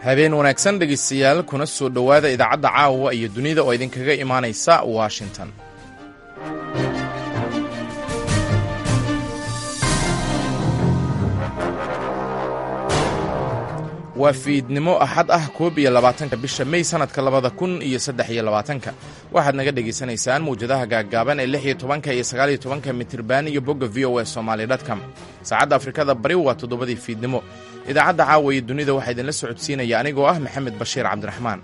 habeen wanaagsan dhegaystayaal kuna soo dhowaada idaacadda caawa iyo dunida oo idinkaga imaanaysa washington waa fiidnimo axad ah koob iyo labaatanka bisha mey sanadka labada kun iyo saddex iyo labaatanka waxaad naga dhegaysanaysaan mawjadaha gaaggaaban ee lix iyo tobanka iyo sagaal iyo tobanka mitirban iyo bogga v o a somaali dtcom saacadda afrikada bari waa toddobadii fiidnimo idaacadda caawa iyo dunida waxaa idinla socodsiinaya anigoo ah maxamed bashiir cabdiraxmaan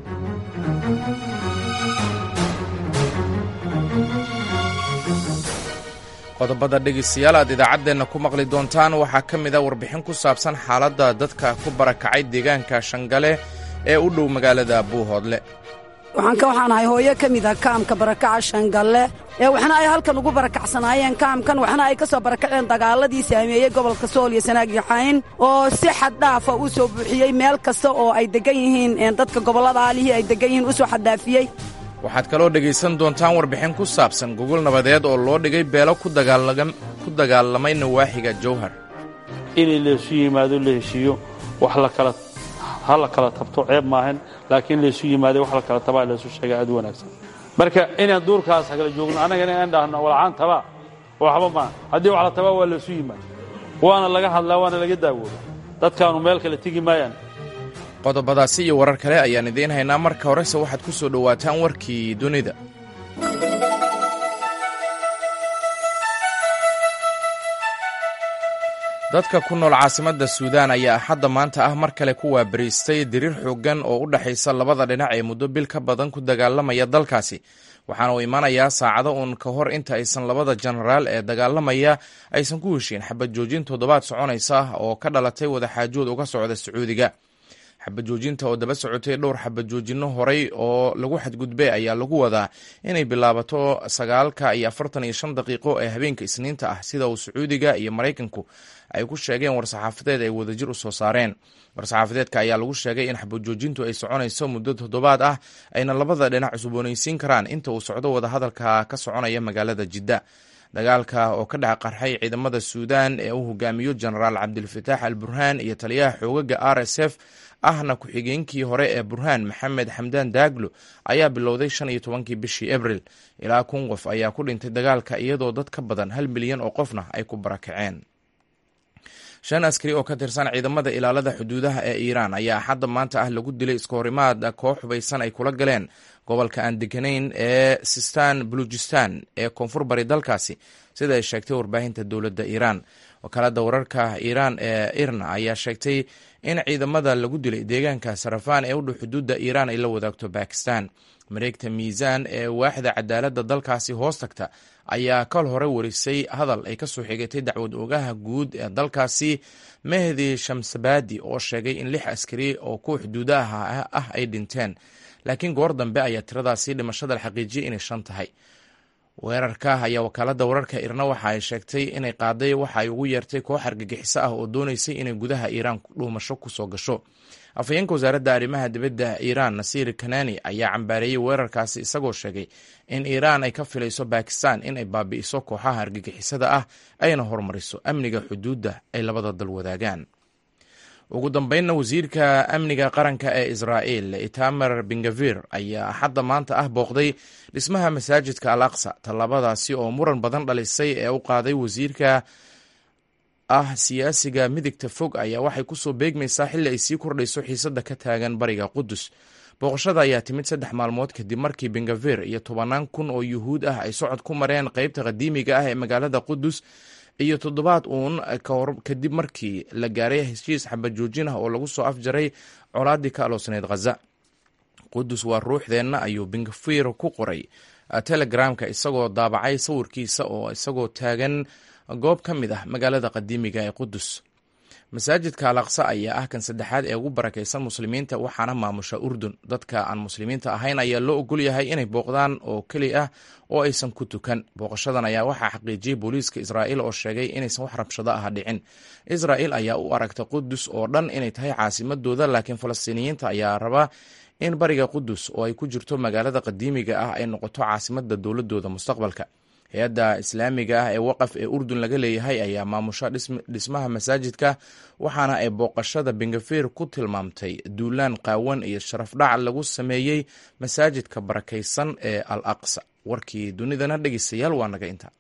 qodobada dhegaystayaal aad idaacaddeenna ku maqli doontaan waxaa ka mid a warbixin ku saabsan xaaladda dadka ku barakacay deegaanka shangale ee u dhow magaalada buuhoodle waxaanka waxaan ahay hooyo ka mid ah kaamka barakaca shangalle ee waxna ay halkan ugu barakacsanaayeen kaamkan waxna ay ka soo barakaceen dagaaladii saameeyey gobolka sool iyo sanaag iyo xayn oo si xad dhaafa u soo buuxiyey meel kasta oo ay deggan yihiin dadka gobollada aalihii ay deggan yihiin u soo xaddaafiyey waxaad kaloo dhegaysan doontaan warbixin ku saabsan gogol nabadeed oo loo dhigay beelo ku dagaalamay nawaaxiga jowhar inay laysu yimaado la heshiiyo wax lakala ha la kala tabto ceeb maahan laakiin laysu yimaada wax la kala tabaa laysu sheega aad u wanaagsan marka inaan duurkaas kala joogno annagana inaan dhahno walacaan tabaa waxba maaha haddii wax la tabaa waa laysu yimaada waana laga hadlaa waana laga daawooda dadkaanu meel kale tegi maayaan qodobadaasi iyo warar kale ayaan idiin haynaa marka horese waxaad ku soo dhowaataan warkii dunida dadka ku nool caasimadda suudaan ayaa axadda maanta ah mar kale ku waabariistay diriir xooggan oo u dhexaysa labada dhinac ee muddo bil ka badan ku dagaalamaya dalkaasi waxaana uu imanayaa saacado uun ka hor inta aysan labada jenaraal ee dagaalamaya aysan ku heshiin xabad joojin toddobaad soconaysa oo ka dhalatay wadaxaajood uga socda sacuudiga xabad joojinta oo daba socotay dhowr xabad joojinno horay oo lagu xadgudbay ayaa lagu wadaa inay bilaabato sagaalka iyo afartan iyo shan daqiiqo ee habeenka isniinta ah sida uu sacuudiga iyo maraykanku ay ku sheegeen war-saxaafadeed ay wadajir u soo saareen war-saxaafadeedka ayaa lagu sheegay in xabad joojintu ay soconayso muddo toddobaad ah ayna labada dhinac cusboonaysiin karaan inta uu socdo wadahadalka ka soconaya magaalada jidda dagaalka oo ka dhex qarxay ciidamada suudaan ee uu hogaamiyo jenaraal cabdilfataax al burhaan iyo taliyaha xoogaga r s f ahna ku-xigeenkii hore ee burhaan maxamed xamdaan daaglo ayaa bilowday shan iyo tobankii bishii abril ilaa kun qof ayaa ku dhintay dagaalka iyadoo dad ka badan hal milyan oo qofna ay ku barakaceen shan askari oo ka tirsan ciidamada ilaalada xuduudaha ee iiraan ayaa axadda maanta ah lagu dilay iskahorimaad koox hubaysan ay kula galeen gobolka aan deganayn ee sistan balujistan ee koonfur bari dalkaasi sida ay sheegtay warbaahinta dowladda iiraan wakaalada wararka iiraan ee irna ayaa sheegtay in ciidamada lagu dilay deegaanka sarafaan ee u dhow xuduudda iiraan ay la wadaagto bakistan mareegta miisaan ee waaxda cadaaladda dalkaasi hoos tagta ayaa kal hore warisay hadal ay ka soo xigatay dacwad oogaha guud ee dalkaasi mehdi shamsabaadi oo sheegay in lix askari oo kuwa xuduudaha ah ay dhinteen laakiin goor dambe ayaa tiradaasi dhimashada la xaqiijiyay inay shan tahay weerarka ayaa wakaalada wararka irna waxa ay sheegtay inay qaaday waxa ay ugu yeertay koox argagixiso ah oo dooneysay inay gudaha iiraan dhuumasho kusoo gasho afhayeenka wasaaradda arrimaha dibadda iiraan nasiir kanani ayaa cambaareeyey weerarkaasi isagoo sheegay in iiraan ay ka filayso bakistan in ay baabi'iso kooxaha argagixisada ah ayna horumariso amniga xuduudda ay labada dal wadaagaan ugu dambeynna wasiirka amniga qaranka ee israa'il itamar bengavir ayaa axadda maanta ah booqday dhismaha masaajidka al aqsa tallaabadaasi oo muran badan dhalisay ee u qaaday wasiirka ah siyaasiga midigta fog ayaa waxay kusoo beegmaysaa xilli ay sii kordhayso xiisadda ka taagan bariga qudus booqashada ayaa timid saddex maalmood kadib markii bengavir iyo tobanaan kun oo yuhuud ah ay socod ku mareen qeybta qadiimiga ah ee magaalada qudus iyo toddobaad uun kadib markii la gaaray heshiis xabad joojin ah oo lagu soo afjaray colaadii ka aloosneyd khaza qudus waa ruuxdeenna ayuu bengafir ku qoray telegramka isagoo daabacay sawirkiisa oo isagoo taagan goob ka mid ah magaalada qadiimiga ee qudus masaajidka alaqsa ayaa ah kan saddexaad ee ugu barakaysan muslimiinta waxaana maamusha urdun dadka aan muslimiinta ahayn ayaa loo ogol yahay inay booqdaan oo keli ah oo aysan ku tukan booqashadan ayaa waxaa xaqiijiyey booliiska israa'iil oo sheegay inaysan wax rabshado ah dhicin israa'iil ayaa u aragta qudus oo dhan inay tahay caasimadooda laakiin falastiiniyiinta ayaa raba in bariga qudus oo ay ku jirto magaalada qadiimiga ah ay noqoto caasimada dowladooda mustaqbalka hay-adda islaamiga ah ee waqaf ee urdun laga leeyahay ayaa maamusha dhismaha masaajidka waxaana ay booqashada bengafir ku tilmaamtay duulaan qaawan iyo sharafdhac lagu sameeyey masaajidka barakaysan ee al aqsa warkii dunidana dhegeystayaal waa naga inta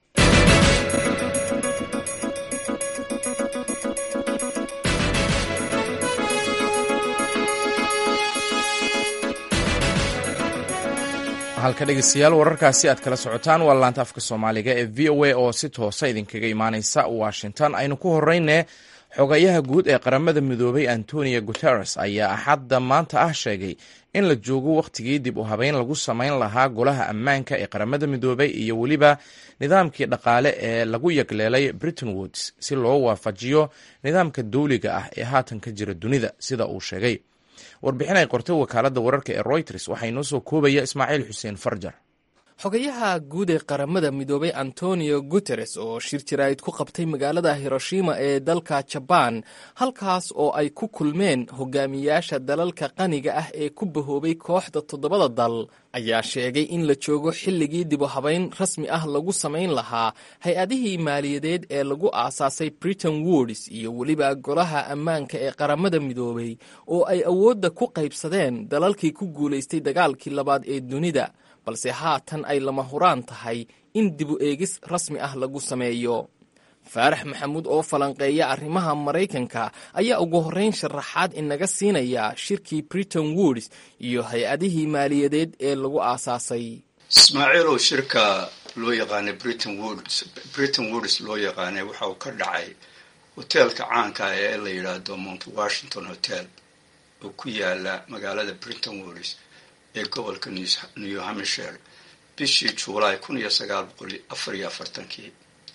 halka dhegeystayaal wararkaasi aad kala socotaan waa laanta afka soomaaliga ee v o a oo si toosa idinkaga imaaneysa washington aynu ku horeyne xogayaha guud ee qaramada midoobay antonio guteres ayaa axadda maanta ah sheegay in la joogo wakhtigii dib u habeyn lagu samayn lahaa golaha ammaanka ee qaramada midoobay iyo weliba nidaamkii dhaqaale ee lagu yagleelay britain woods si loo waafajiyo nidaamka dowliga ah ee haatan ka jira dunida sida uu sheegay warbixin ay qortay wakaaladda wararka ee royters waxaa inoo soo koobaya ismaaciil xuseen farjar xogayaha guud ee qaramada midoobay antonio guteres oo shir jaraa'id ku qabtay magaalada hiroshima ee dalka jabaan halkaas oo ay ku kulmeen hogaamiyaasha dalalka qaniga ah ee ku bahoobay kooxda toddobada dal ayaa sheegay in la joogo xilligii dib u habayn rasmi ah lagu samayn lahaa hay-adihii maaliyadeed ee lagu aasaasay britain woods iyo weliba golaha ammaanka ee qaramada midoobay oo ay awoodda ku qaybsadeen dalalkii ku guulaystay dagaalkii labaad ee dunida balse haatan ay lama huraan tahay in dibu eegis rasmi ah lagu sameeyo faarax maxamuud oo falanqeeya arrimaha maraykanka ayaa ugu horrayn sharaxaad inaga siinaya shirkii britain woods iyo hay-adihii maaliyadeed ee lagu aasaasay ismaaciilow shirka loo yaqaanay britain woods britain woods loo yaqaanay waxa uu ka dhacay hoteelka caanka ah ee la yidhaahdo mount washington hotel oo ku yaala magaalada britain woods ee gobolka new hampshire bishii juulaay kun iyo sagaal boqol afar iyo afartankii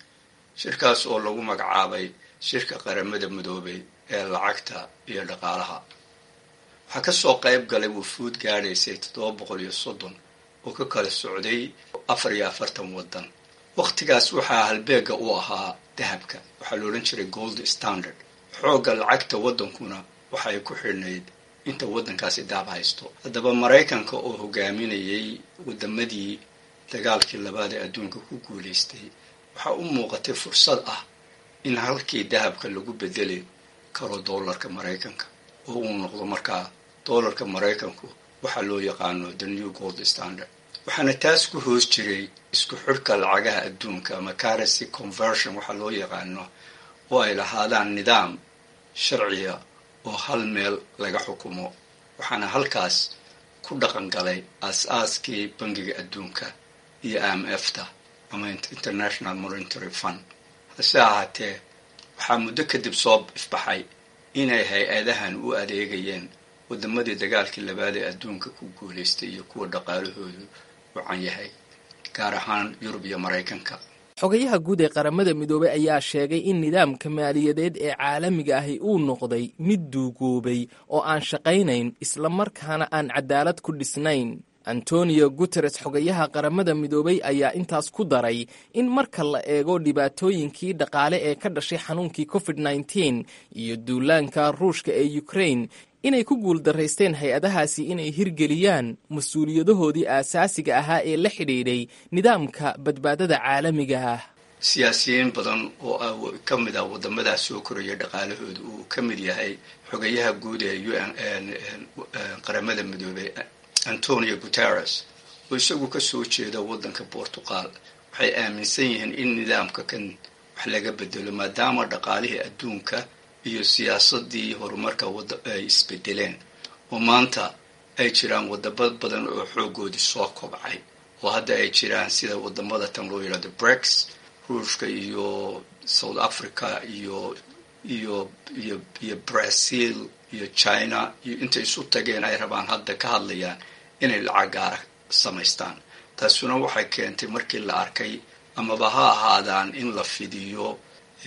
shirkaas oo lagu magacaabay shirka qaramada midoobay ee lacagta iyo dhaqaalaha waxaa kasoo qayb galay wufuud gaadhaysay toddoba boqol iyo soddon oo ka kala socday afar iyo afartan waddan wakhtigaas waxaa halbeega u ahaa dahabka waxaa la odhan jiray gold standard xoogga lacagta waddankuna waxay ku xidhnayd inta waddankaasi daab haysto haddaba maraykanka oo hogaaminayay waddamadii dagaalkii labaad ee adduunka ku guulaystay waxaa u muuqatay fursad ah in halkii dahabka lagu bedeli karo doolarka maraykanka oo uu noqdo markaa doolarka maraykanku waxaa loo yaqaano the new gold standard waxaana taas ku hoos jiray isku xidhka lacagaha adduunka ama currency conversion waxaa loo yaqaano oo ay lahaadaan nidaam sharciya oo hal meel laga xukumo waxaana halkaas ku dhaqan galay aas-aaskii bangiga adduunka iyo i m f ta ama international monitary fund hase ahaatee waxaa muddo kadib soo ifbaxay inay hay-adahan u adeegayeen waddamadii dagaalkii labaad ee adduunka ku guulaystay iyo kuwa dhaqaalahoodu wacan yahay gaar ahaan yurub iyo maraykanka xogayaha guud ee qaramada midoobey ayaa sheegay in nidaamka maaliyadeed ee caalamiga ahi uu noqday mid duugoobay oo aan shaqaynayn islamarkaana aan cadaalad ku dhisnayn antonio guteres xogayaha qaramada midoobey ayaa intaas ku daray in marka la eego dhibaatooyinkii dhaqaale ee ka dhashay xanuunkii covid nneteen iyo duulaanka ruushka ee ukrain inay ku guuldaraysteen hay-adahaasi inay hirgeliyaan mas-uuliyadahoodii aasaasiga ahaa ee la xidhiidhay nidaamka badbaadada caalamiga ah siyaasiyiin badan oo ka mid ah waddamadaas soo koraya dhaqaalahooda uu ka mid yahay xogayaha guud ee un qaramada midoobey antonio guterres oo isagu ka soo jeeda waddanka bortuqal waxay aaminsan yihiin in nidaamka kan wax laga bedelo maadaama dhaqaalihii adduunka iyo siyaasadii horumarka ay isbedeleen oo maanta ay jiraan wadamo badan oo xoogoodii soo kobcay oo hadda ay jiraan sida wadamada tan loo yidhahdo brex ruushka iyo south africa iyo iyo iyo iyo brazil iyo china iyo intay isu tageen ay rabaan hadda ka hadlayaan inay lacag gaara samaystaan taasuna waxay keentay markii la arkay amaba ha ahaadaan in la fidiyo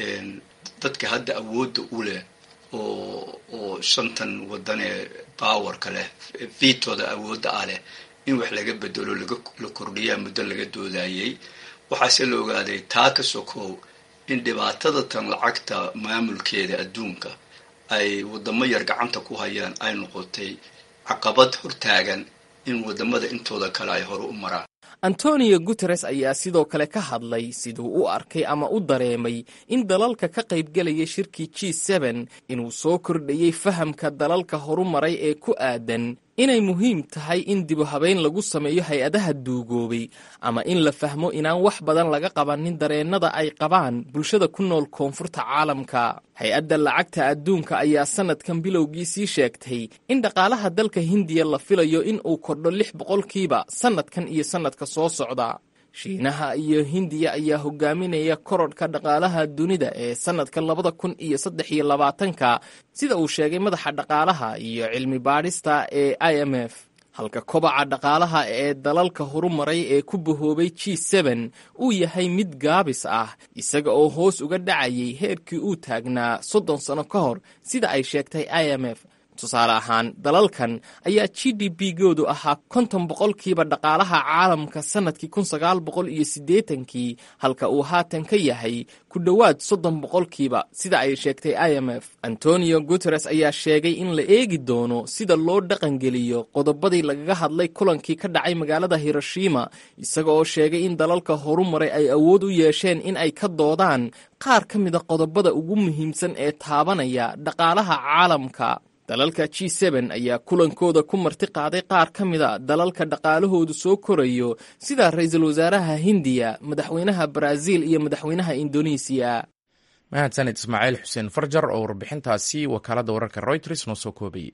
dadka hadda awoodda u leh oo oo shantan waddan ee bawarka leh vitooda awoodda ah leh in wax laga bedelo la kordhiyaa muddo laga doodayay waxaase la ogaaday taa ka sokow in dhibaatada tan lacagta maamulkeeda adduunka ay waddamo yar gacanta ku hayaan ay noqotay caqabad hortaagan in waddamada intooda kale ay hore u maraan antonio guteres ayaa sidoo kale ka hadlay siduu u arkay ama u dareemay in dalalka ka qaybgelaya shirkii g seben inuu soo kordhayey fahamka dalalka horumaray ee ku aadan inay muhiim tahay in dibu habeyn lagu sameeyo hay-adaha duugoobay ama in la fahmo inaan wax badan laga qabanin dareennada ay qabaan bulshada ku nool koonfurta caalamka hay-adda lacagta adduunka ayaa sannadkan bilowgiisii sheegtay in dhaqaalaha dalka hindiya la filayo in uu kordho lix boqolkiiba sannadkan iyo sannadka soo socda shiinaha iyo hindiya ayaa hogaaminaya korodhka dhaqaalaha dunida ee sannadka labada kun iyo saddex iyo labaatanka sida uu sheegay madaxa dhaqaalaha iyo cilmi baadhista ee i m f halka kobaca dhaqaalaha ee dalalka horumaray ee ku bahoobay g seben uu yahay mid gaabis ah isaga oo hoos uga dhacayay heerkii uu taagnaa soddon sano ka hor sida ay sheegtay i m f tusaale ahaan dalalkan ayaa g d b goodu ahaa konton boqolkiiba dhaqaalaha caalamka sannadkii kun sagaal boqol iyo siddeetankii halka uu haatan ka yahay ku dhowaad soddon boqolkiiba sida ay sheegtay i m f antonio guteres ayaa sheegay in la eegi doono sida loo dhaqangeliyo qodobadii lagaga hadlay kulankii ka dhacay magaalada hiroshima isaga oo sheegay in dalalka horumaray ay awood u yeesheen in ay ka doodaan qaar ka mida qodobada ugu muhiimsan ee taabanaya dhaqaalaha caalamka dalalka g seben ayaa kulankooda ku marti qaaday qaar ka mida dalalka dhaqaalahoodu soo korayo sida ra-iisul wasaaraha hindiya madaxweynaha baraaziil iyo madaxweynaha indonesiya mahadsanid ismaaciil xuseen farjar oo warbixintaasi wakaaladda wararka royters noo soo koobayay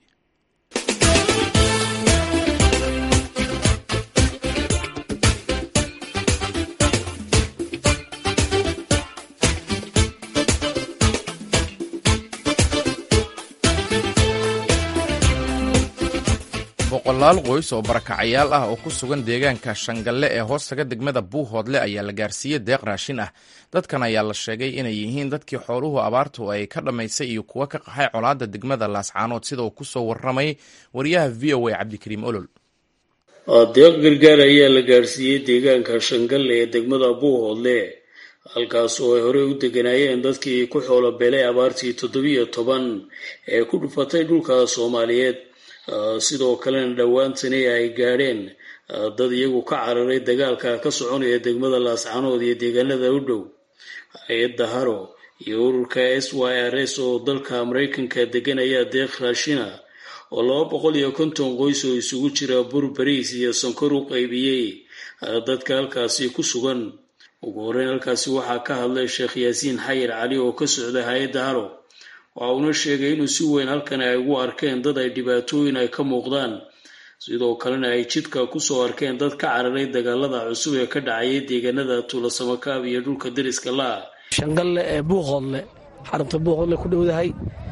boqolaal qoys oo barakacayaal ah oo ku sugan deegaanka shangalle ee hoostaga degmada buuhoodle ayaa la gaarsiiyey deeq raashin ah dadkan ayaa la sheegay inay yihiin dadkii xooluhu abaartu ay ka dhammaysay iyo kuwa ka qaxay colaadda degmada laascaanood sida uu ku soo warramay wariyaha v o a cabdikariim olol deeq gargaar ayaa la gaarsiiyey deegaanka shangalle ee degmada buuhoodle halkaas oo ay horey u deganaayeen dadkii ku xoolo beelay abaartii toddobiyo toban ee ku dhufatay dhulka soomaaliyeed sidoo kalena dhowaantani ay gaadheen dad iyagu ka cararay dagaalka ka soconaya degmada laascaanood iyo deegaanada u dhow hay-adda haro iyo ururka s y r s oo dalka maraykanka degan ayaa deeq raashina oo laba boqol iyo konton qoys oo isugu jira bur bariis iyo sonkor u qaybiyey dadka halkaasi ku sugan ugu horreyn halkaasi waxaa ka hadlay sheekh yaasiin xayir cali oo ka socda hay-adda haro waxa uuna sheegay inuu si weyn halkan ay ugu arkeen dad ay dhibaatooyin ay ka muuqdaan sidoo kalena ay jidka kusoo arkeen dad ka cararay dagaalada cusub ee ka dhacayay deegaanada tuulasamakaab iyo dhulka deriska la-a shangalle ee buuqoodle xarunta buuqoodle ku dhowdahay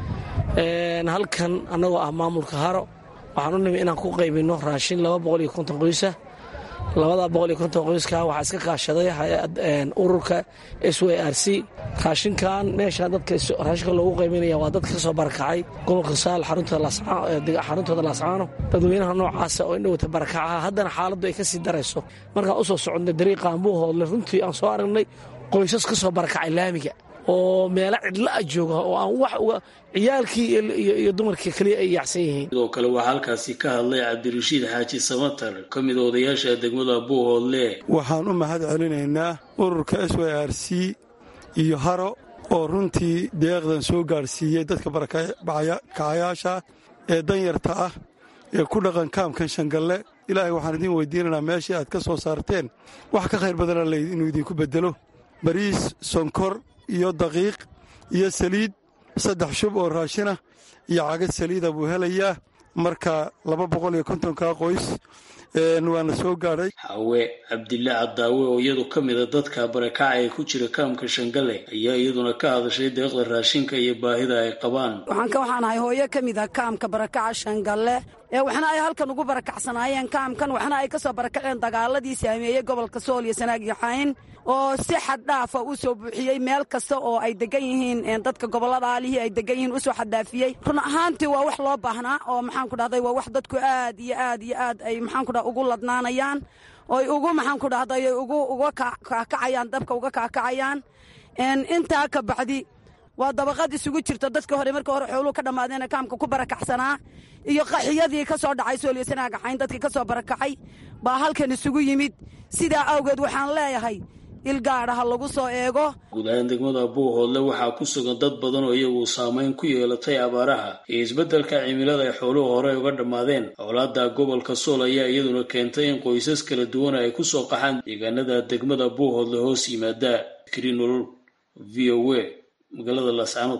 halkan annagoo ah maamulka haro waxaan u nimi inaan ku qaybino raashin laba boqol iyo konton qoysa labada boqol iyo konton qoyska waxaa iska kaashaday ururka s w r c raashinkan meesha dadka raashinka loogu qayminaya waa dadka kasoo barakacay gobolka saal xaruntooda laascaano dadweynaha noocaasa oo indhowata barakacaha haddana xaaladdu ay kasii darayso markaan usoo soconnay dariiqaan buuhoodle runtii aan soo aragnay qoysas kasoo barakacay laamiga oo meelo cidla a jooga oo aan wax uga ciyaalkii iyo dumarkii keliya ay yaacsan yihiin sidoo kale waxaa halkaasi ka hadlay cabdirashiid xaaji samatar ka mid odayaasha degmada buuhoodle waxaan u mahad celinaynaa ururka s y r c iyo haro oo runtii deeqdan soo gaadhsiiyey dadka barakacayaasha ee danyarta ah ee ku dhaqan kaamkan shangalle ilaahay waxaan idiin weydiinaynaa meeshii aad ka soo saarteen wax ka khayr badana layd inuu idinku beddelo bariis sonkor iyo daqiiq iyo saliid saddex shub oo raashina iyo cagad saliida buu helayaa marka laba boqol iyo kontonkaa qoys waana soo gaadhay xawe cabdille cadaawe oo iyadu ka mida dadka barakaca ee ku jira kaamka shangalle ayaa iyaduna ka hadashay deeqda raashinka iyo baahida ay qabaan waxaanka waxaan ahay hooyo ka mid a kaamka barakaca shangalle ee waxna ay halkan ugu barakacsanaayeen kaamkan waxna ay ka soo barakaceen dagaaladii saameeyey gobolka sool iyo sanaag iyo xayn oo si xad dhaafa u soo buuxiyey meel kasta oo ay degan yihiin dadka gobollada aalihii ay degan yihiin u soo xaddaafiyey run ahaantii waa wax loo baahnaa oo maxaanku dhahday waa wax dadku aad iyo aad iyo aad ay maxaanku dhah ugu ladnaanayaan oy ugu maxaanku dhahday ugu uga kaakacayaan dabka uga kaakacayaan intaa ka bacdi waa dabaqad isugu jirta dadka hore marka hore xooluhu ka dhammaadeen kaamka ku barakacsanaa iyo qaxiyadii ka soo dhacay sooliyasanaagaxayn dadkii ka soo barakacay baa halkan isugu yimid sidaa awgeed waxaan leeyahay ilgaadha ha lagu soo eego guud ahaan degmada buuhoodle waxaa ku sugan dad badan oo iyagu saameyn ku yeelatay abaaraha iyo isbeddelka cimilada ay xooluhu horey uga dhammaadeen howlaada gobolka sool ayaa iyaduna keentay in qoysas kala duwan ay ku soo qaxaan deegaanada degmada buuhoodle hoos yimaada krinol v o a magaalada laascaanood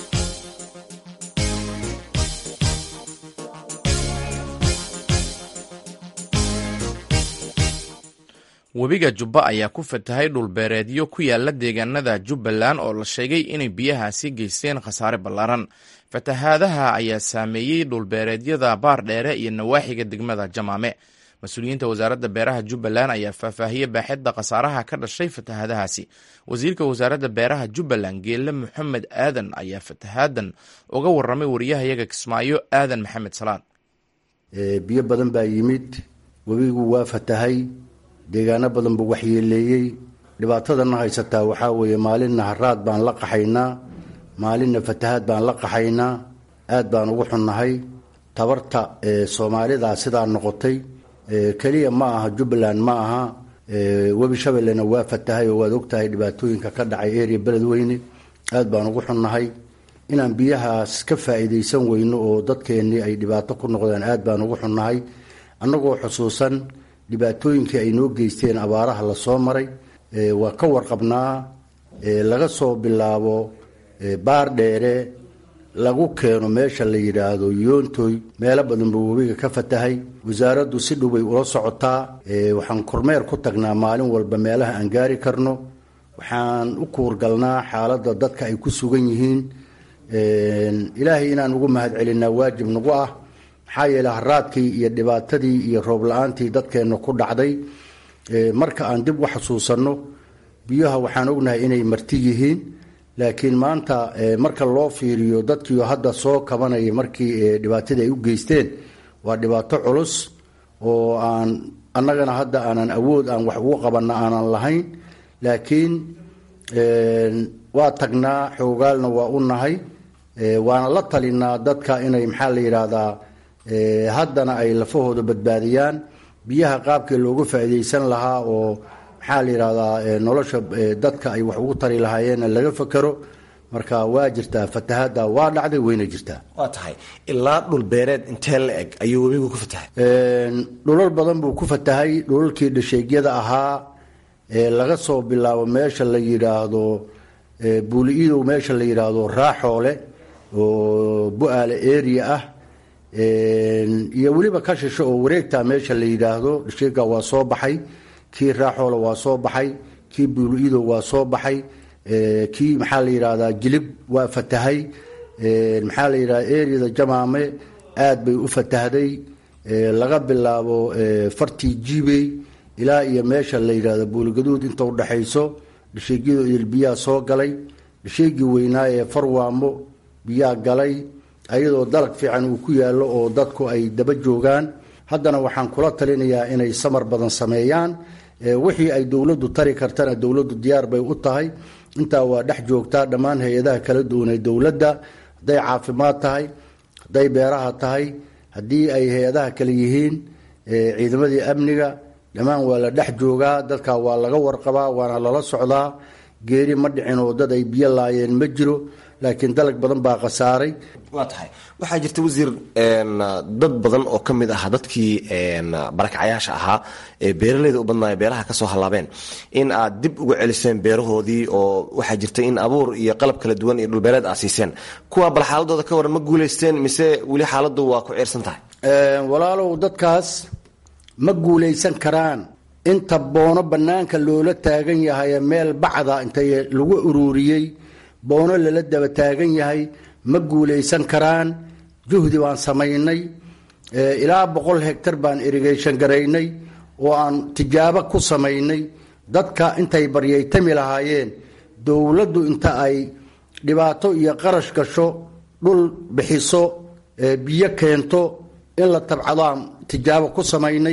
webiga jubba ayaa ku fatahay dhulbeereedyo ku yaala deegaanada jubbaland oo la sheegay inay biyahaasi geysteen khasaare ballaaran fatahaadaha ayaa saameeyey dhulbeereedyada baardheere iyo nawaaxiga degmada jamaame mas-uuliyiinta wasaaradda beeraha jubbaland ayaa faahfaahiyey baaxidda khasaaraha ka dhashay fatahaadahaasi wasiirka wasaaradda beeraha jubbaland geelle moxamed aadan ayaa fatahaadan uga warramay wariyahayaga kismaayo aadan maxamed salaan biyo badan baa yimid webigu waa fatahay deegaano badan buu waxyeeleeyey dhibaatadana haysataa waxaa weeye maalinna haraad baan la qaxaynaa maalinna fatahaad baan la qaxaynaa aad baan ugu xunnahay tabarta soomaalida sidaa noqotay keliya ma aha jubbaland ma aha webi shabeellena waa fatahay oo waad ogtahay dhibaatooyinka ka dhacay eria beledweyne aad baan ugu xunnahay inaan biyahaas ka faa'iidaysan weyno oo dadkeennii ay dhibaato ku noqdeen aad baan ugu xunnahay annagoo xusuusan dhibaatooyinkii ay noo geysteen abaaraha la soo maray waa ka warqabnaa laga soo bilaabo baar dheere lagu keeno meesha la yidhaahdo yoontoy meelo badan buu webiga ka fatahay wasaaraddu si dhowbay ula socotaa waxaan kormeer ku tagnaa maalin walba meelaha aan gaari karno waxaan u kuurgalnaa xaaladda dadka ay ku sugan yihiin ilaahay inaan ugu mahad celinaa waajib nagu ah maxaa yeele haraadkii iyo dhibaatadii iyo roob la-aantii dadkeenna ku dhacday marka aan dib u xasuusanno biyaha waxaan ognahay inay marti yihiin laakiin maanta marka loo fiiriyo dadkiio hadda soo kabanaya markii dhibaatadii ay u geysteen waa dhibaato culus oo aan annagana hadda aanan awood aan wax ugu qabanna aanan lahayn laakiin waa tagnaa xoogaalna waa u nahay waana la talinaa dadka inay maxaa la yidhaahdaa haddana ay lafahooda badbaadiyaan biyaha qaabkii loogu faa'iidaysan lahaa oo maxaa la yidhahdaa nolosha dadka ay wax ugu tari lahaayeenna laga fakero marka waa jirtaa fatahaadda waa dhacday wayna jirtaa waa tahay ilaa dhul beereed intee la eg ayuu webigu ku fatahay dhulal badan buu ku fatahay dhulalkii dhasheegyada ahaa laga soo bilaabo meesha la yidhaahdo buuli-idow meesha la yidhaahdo raaxoole oo bu-aale area ah iyo weliba ka shisho oo wareegta meesha la yidhaahdo dhasheega waa soo baxay kii raaxoole waa soo baxay kii buuli-idow waa soo baxay kii maxaa la yidhahdaa jilib waa fatahay maxaa la yidhahda areada jamaame aad bay u fatahday laga bilaabo fartii jibey ilaa iyo meesha la yidhahdo buuligaduud inta u dhexayso dhasheegyadu idil biyaa soo galay dhasheegii weynaa ee farwaamo biyaa galay ayadoo dalag fiican uu ku yaallo oo dadku ay daba joogaan haddana waxaan kula talinayaa inay samar badan sameeyaan wixii ay dowladdu tari kartana dowladdu diyaar bay u tahay intaa waa dhex joogtaa dhammaan hay-adaha kala duwan ee dowladda hadday caafimaad tahay hadday beeraha tahay haddii ay hay-adaha kale yihiin ciidamadii amniga dhammaan waa la dhex joogaa dadka waa laga warqabaa waana lala socdaa geeri ma dhicin oo dad ay biyo laayeen ma jiro laakiin dalag badan baa khasaaray waa tahay waxaa jirta wasiir dad badan oo ka mid ah dadkii barakacyaasha ahaa ee beeraleyda u badnaayo beeraha kasoo hallaabeen in aad dib uga celiseen beerahoodii oo waxaa jirta in abuur iyo qalab kala duwan iyo dhulbeereed aad siiseen kuwa bal xaaladooda ka waran ma guulaysteen mise weli xaaladdu waa ku ciirsan tahay walaalow dadkaas ma guulaysan karaan inta boono bannaanka loola taagan yahay meel bacda intay lagu ururiyey boono lala daba taagan yahay ma guulaysan karaan juhdi baan samaynay ilaa boqol hegtar baan irrigation garaynay oo aan tijaabo ku samaynay dadka intay baryaytami lahaayeen dowladdu inta ay dhibaato iyo qarash gasho dhul bixiso biyo keento in la tabcadaan tijaabo ku samaynay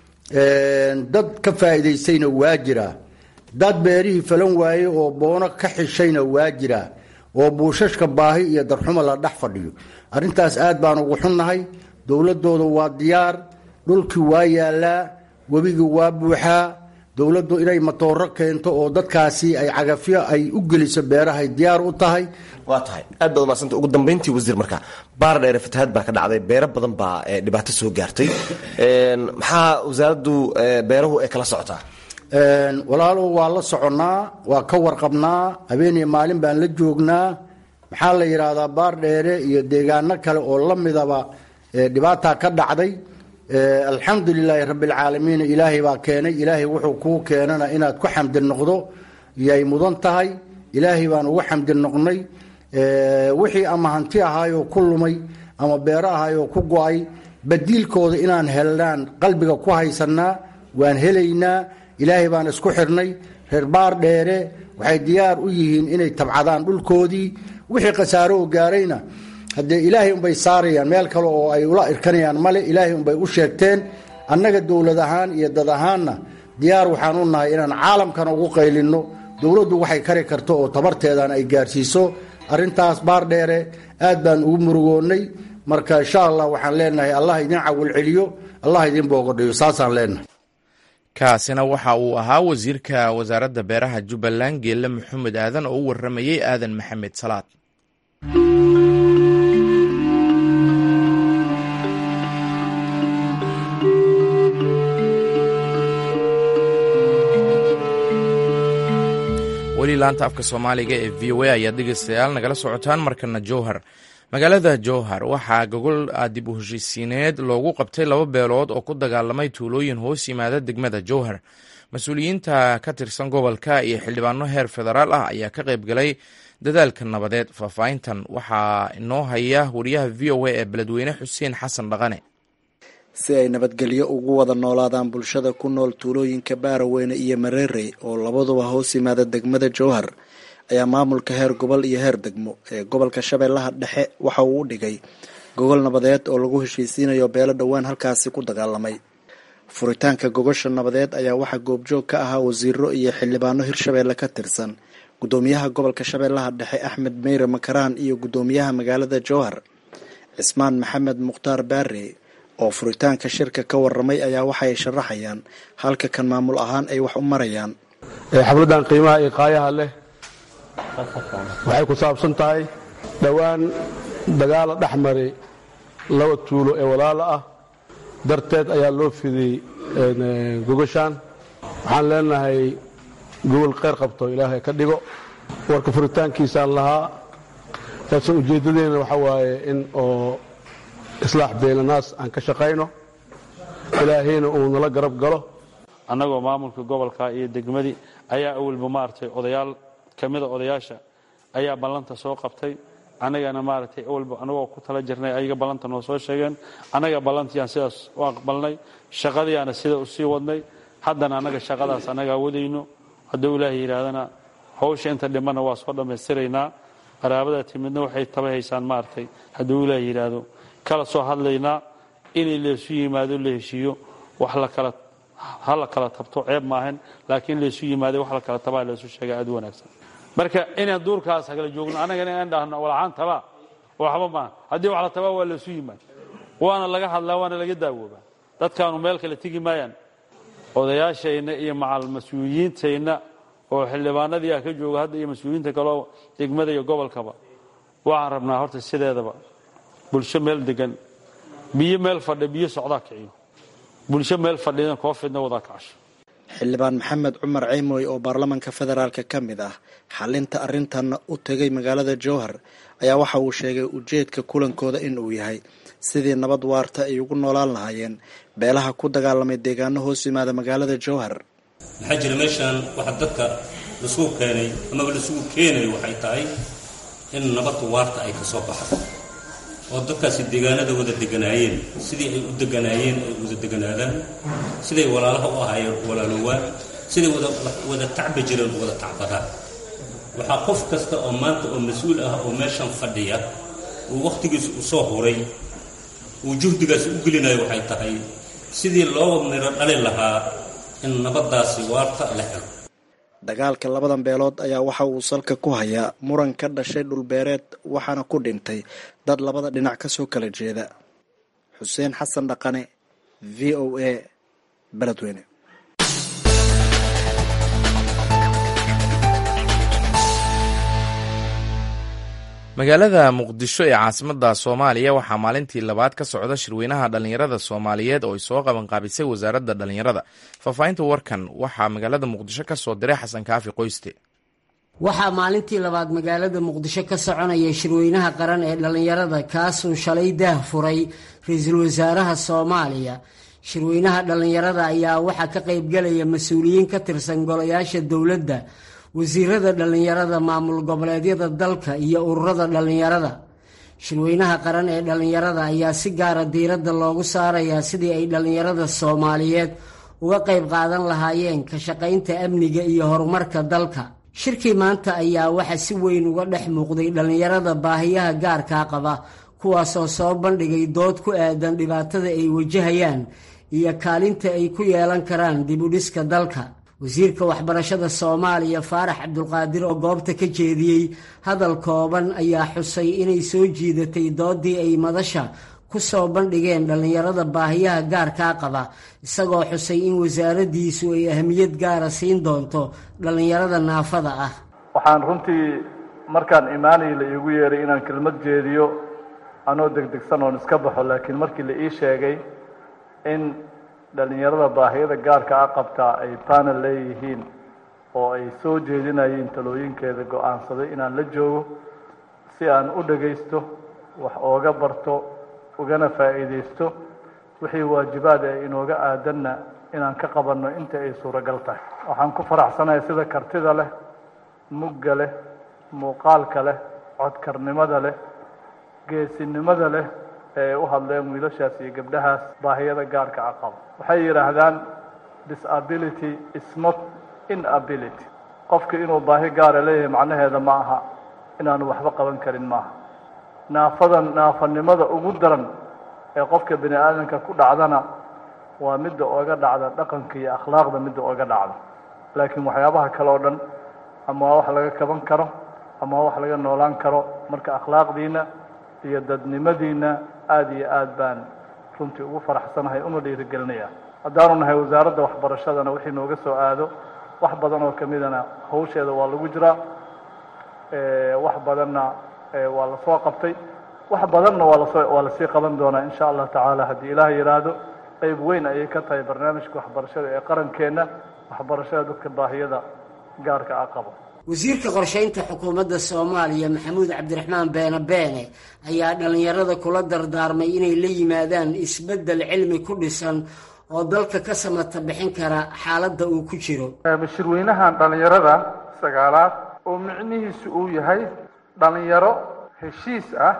dad ka faa'iidaystayna waa jiraa dad beerihii falan waaye oo boono ka xishayna waa jiraa oo buushashka baahi iyo darxumo la dhex fadhiyo arrintaas aad baan ugu xunnahay dowladooda waa diyaar dhulkii waa yaalaa webigii waa buuxaa dowladdu inay matooro keento oo dadkaasi ay cagafyo ay u geliso beerahay diyaar u tahay waa tahay aad baad umadsanta ugu dambayntii wasiir marka baar dheere fatahaad baa ka dhacday beero badan baa dhibaato soo gaartay maxaa wasaaraddu beeruhu ay kala socotaa walaalow waa la soconnaa waa ka warqabnaa habeeniyo maalin baan la joognaa maxaa la yidhaahdaa baar dheere iyo deegaano kale oo la midaba dhibaataa ka dhacday alxamdu lilaahi rabbialcaalamiin ilaahay baa keenay ilaahay wuxuu kuu keenana inaad ku xamdi noqdo yay mudan tahay ilaahay baan ugu xamdi noqnay wixii ama hanti ahaayoo ku lumay ama beero ahaayoo ku go-ay badiilkooda inaan helnaan qalbiga ku haysanaa waan helaynaa ilaahay baan isku xirnay reer baar dheere waxay diyaar u yihiin inay tabcadaan dhulkoodii wixii khasaaro oo gaarayna haddee ilaahay unbay saarayaan meel kale oo ay ula irkanayaan male ilaahay unbay u sheegteen annaga dowlad ahaan iyo dad ahaanna diyaar waxaan u nahay inaan caalamkana ugu qaylinno dowladdu waxay kari karto oo tabarteedan ay gaarsiiso arrintaas baar dheere aad baan ugu murugoonnay marka insha allah waxaan leenahay allah idin cawil celiyo allah idin boogodhayo saasaan leenahay kaasina waxa uu ahaa wasiirka wasaaradda beeraha jubbaland geelle maxamed aadan oo u warramayey aadan maxamed salaad weli laanta afka soomaaliga ee v o a ayaad dhegeystayaal nagala socotaan markana jowhar magaalada jowhar waxaa gogol dib u heshiisiineed loogu qabtay laba beelood oo ku dagaalamay tuulooyin hoos yimaada degmada jowhar mas-uuliyiinta ka tirsan gobolka iyo xildhibaano heer federaal ah ayaa ka qayb galay dadaalka nabadeed faahfaahintan waxaa inoo haya wariyaha v o a ee beledweyne xuseen xasan dhaqane si ay nabadgelyo ugu wada noolaadaan bulshada ku nool tuulooyinka baaraweyne iyo mareerey oo labaduba hoos yimaada degmada jowhar ayaa maamulka heer gobol iyo heer degmo ee gobolka shabeellaha dhexe waxa uu u dhigay gogol nabadeed oo lagu heshiisiinayo beelo dhowaan halkaasi ku dagaalamay furitaanka gogosha nabadeed ayaa waxaa goobjoog ka ahaa wasiiro iyo xildhibaano hirshabeelle ka tirsan gudoomiyaha gobolka shabeellaha dhexe axmed meyre makaraan iyo gudoomiyaha magaalada jowhar cismaan maxamed mukhtaar baare oo furitaanka shirka ka waramay ayaa waxaay sharaxayaan halka kan maamul ahaan ay wax u marayaan xafladan qiimaha iyo qaayaha leh waxay ku saabsan tahay dhowaan dagaala dhex maray laba tuulo ee walaalo ah darteed ayaa loo fidiyey gogashaan waxaan leenahay gogol kheyr qabto ilaahay ka dhigo warka furitaankiisaan lahaa laakiin ujeeddadeena waxa waaye in oo islaax beelanaas aan ka shaqayno ilaahayna uu nala garab galo annagoo maamulka gobolka iyo degmadii ayaa awalba maaragtay odayaal ka mida odayaasha ayaa ballanta soo qabtay annagana maaragtay awalba annagoo ku tala jirnay ayaga ballanta noo soo sheegeen annaga ballantiiaan sidaas u aqbalnay shaqadiiaana sida u sii wadnay haddana annaga shaqadaas annagaa wadayno hadduu ilaahay yidhaahdana hawsha inta dhimanna waa soo dhammaystiraynaa qaraabada timidna waxay taba haysaan maaragtay hadduu ilaahay yidhaahdo kala soo hadlaynaa inay laysu yimaado la heshiiyo wax lakala ha la kala tabto ceeb maahan laakiin laysu yimaado wax la kala tabaa laysu sheega aad u wanaagsan marka inaan duurkaas kala joogno annagana inaan dhahno walaxaan tabaa waxba maaha haddii wax la tabaa waa laysu yimaad waana laga hadlaa waana laga daawoobaa dadkaanu meel kale tegi maayaan odayaashayna iyo macal mas-uuliyiintayna oo xildhibaanadii ah ka jooga hadda iyo mas-uuliyiinta kaleo degmada iyo gobolkaba waxaan rabnaa horta sideedaba bulsho meel degan biyo meel fadhi biyo socdaa kiciyo bulsho meel fadhidan koo fidna wadaa kacasho xildhibaan maxamed cumar ceymoy oo baarlamaanka federaalka ka mid ah xalinta arrintanna u tegay magaalada jowhar ayaa waxa uu sheegay ujeedka kulankooda in uu yahay sidii nabad waarta ay ugu noolaan lahaayeen beelaha ku dagaalamay deegaano hoos yimaada magaalada jowhar maxaa jira meeshaan waxa dadka lasugu keenay amaba lasugu keenayo waxay tahay in nabad waarta ay ka soo baxdo oo dadkaasi deegaanada wada deganaayeen sidii ay u deganaayeen ay wada deganaadaan siday walaalaha u ahaayeen walaaloowaan siday wada tacba jireen wada tacbadaan waxaa qof kasta oo maanta oo mas-uul ah oo meeshan fadhiya uu wakhtigiisa u soo huray uu juhdigaasi u gelinayo waxay tahay sidii loo miro dhali lahaa in nabaddaasi waarta la helo dagaalka labadan beelood ayaa waxa uu salka ku hayaa muran ka dhashay dhulbeereed waxaana ku dhintay dad labada dhinac kasoo kala jeeda xuseen xasan dhaqane v o a beledweyne magaalada muqdisho ee caasimadda soomaaliya waxaa maalintii labaad ka socda shirweynaha dhallinyarada soomaaliyeed oo ay soo qabanqaabisay wasaaradda dhallinyarada faahfaahinta warkan waxaa magaalada muqdisho ka soo diray xasan kaafi qoyste waxaa maalintii labaad magaalada muqdisho ka soconaya shirweynaha qaran ee dhallinyarada kaasuu shalay daah furay ra-iisul wasaaraha soomaaliya shirweynaha dhallinyarada ayaa waxaa ka qaybgelaya mas-uuliyiin ka tirsan golayaasha dowladda wasiirada dhallinyarada maamul goboleedyada dalka iyo ururada dhallinyarada shirweynaha qaran ee dhallinyarada ayaa si gaara diiradda loogu saarayaa sidii ay dhallinyarada soomaaliyeed uga qayb qaadan lahaayeen ka shaqaynta amniga iyo horumarka dalka shirkii maanta ayaa waxaa si weyn uga dhex muuqday dhallinyarada baahiyaha gaarkaa qaba kuwaasoo soo bandhigay dood ku aadan dhibaatada ay wajahayaan iyo kaalinta ay ku yeelan karaan dib u dhiska dalka wasiirka waxbarashada soomaaliya faarax cabdulqaadir oo goobta ka jeediyey hadal kooban ayaa xusay inay soo jiidatay doodii ay madasha ku soo bandhigeen dhallinyarada baahiyaha gaarkaa qaba isagoo xusay in wasaaraddiisu ay ahmiyad gaara siin doonto dhallinyarada naafada ah waxaan runtii markaan imaanay la iigu yeeray inaan kelmad jeediyo anoo degdegsan oon iska baxo laakiin markii la ii sheegay in dhallinyarada baahiyada gaarka a qabtaa ay panel leeyihiin oo ay soo jeedinayeen talooyinkeeda go-aansaday inaan la joogo si aan u dhagaysto wax ooga barto ugana faa'iidaysto wixii waajibaad ee inooga aadanna inaan ka qabanno inta ay suuragal tahay waxaan ku faraxsanahay sida kartida leh mugga leh muuqaalka leh codkarnimada leh geesinimada leh ee u hadleen wiilashaas iyo gabdhahaas baahiyada gaarka a qaba waxay yidhaahdaan disability is not inability qofka inuu baahi gaara leeyahay macnaheeda ma aha inaanu waxba qaban karin maaha naafadan naafanimada ugu daran ee qofka bini aadamka ku dhacdana waa midda ooga dhacda dhaqanka iyo akhlaaqda midda ooga dhacda laakiin waxyaabaha kale oo dhan ama waa wax laga kaban karo ama waa wax laga noolaan karo marka akhlaaqdiina iyo dadnimadiina aada iyo aad baan runtii ugu faraxsanahay una dhiirigelinaya haddaanu nahay wasaaradda waxbarashadana wixii nooga soo aado wax badan oo kamidana hawsheeda waa lagu jiraa wax badanna waa lasoo qabtay wax badanna waa lasoo waa lasii qaban doonaa insha allah tacaala haddii ilaah yidhaahdo qeyb weyn ayay ka tahay barnaamijka waxbarashada ee qarankeenna waxbarashada dadka baahiyada gaarka a qabo wasiirka qorshaynta xukuumadda soomaaliya maxamuud cabdiraxmaan beene beene ayaa dhallinyarada kula dardaarmay inay la yimaadaan isbeddel cilmi ku dhisan oo dalka ka samata bixin kara xaaladda uu ku jiro shirweynahan dhallinyarada sagaalaad oo micnihiisu uu yahay dhallinyaro heshiis ah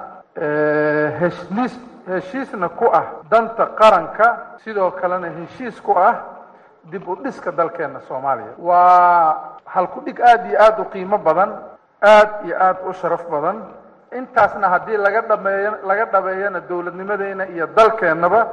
heshiis heshiisna ku ah danta qaranka sidoo kalena heshiis ku ah dib u dhiska dalkeena soomaaliya waa halku-dhig aada iyo aada u qiimo badan aada iyo aada u sharaf badan intaasna haddii laga dhameeyo laga dhabeeyana dowladnimadeena iyo dalkeennaba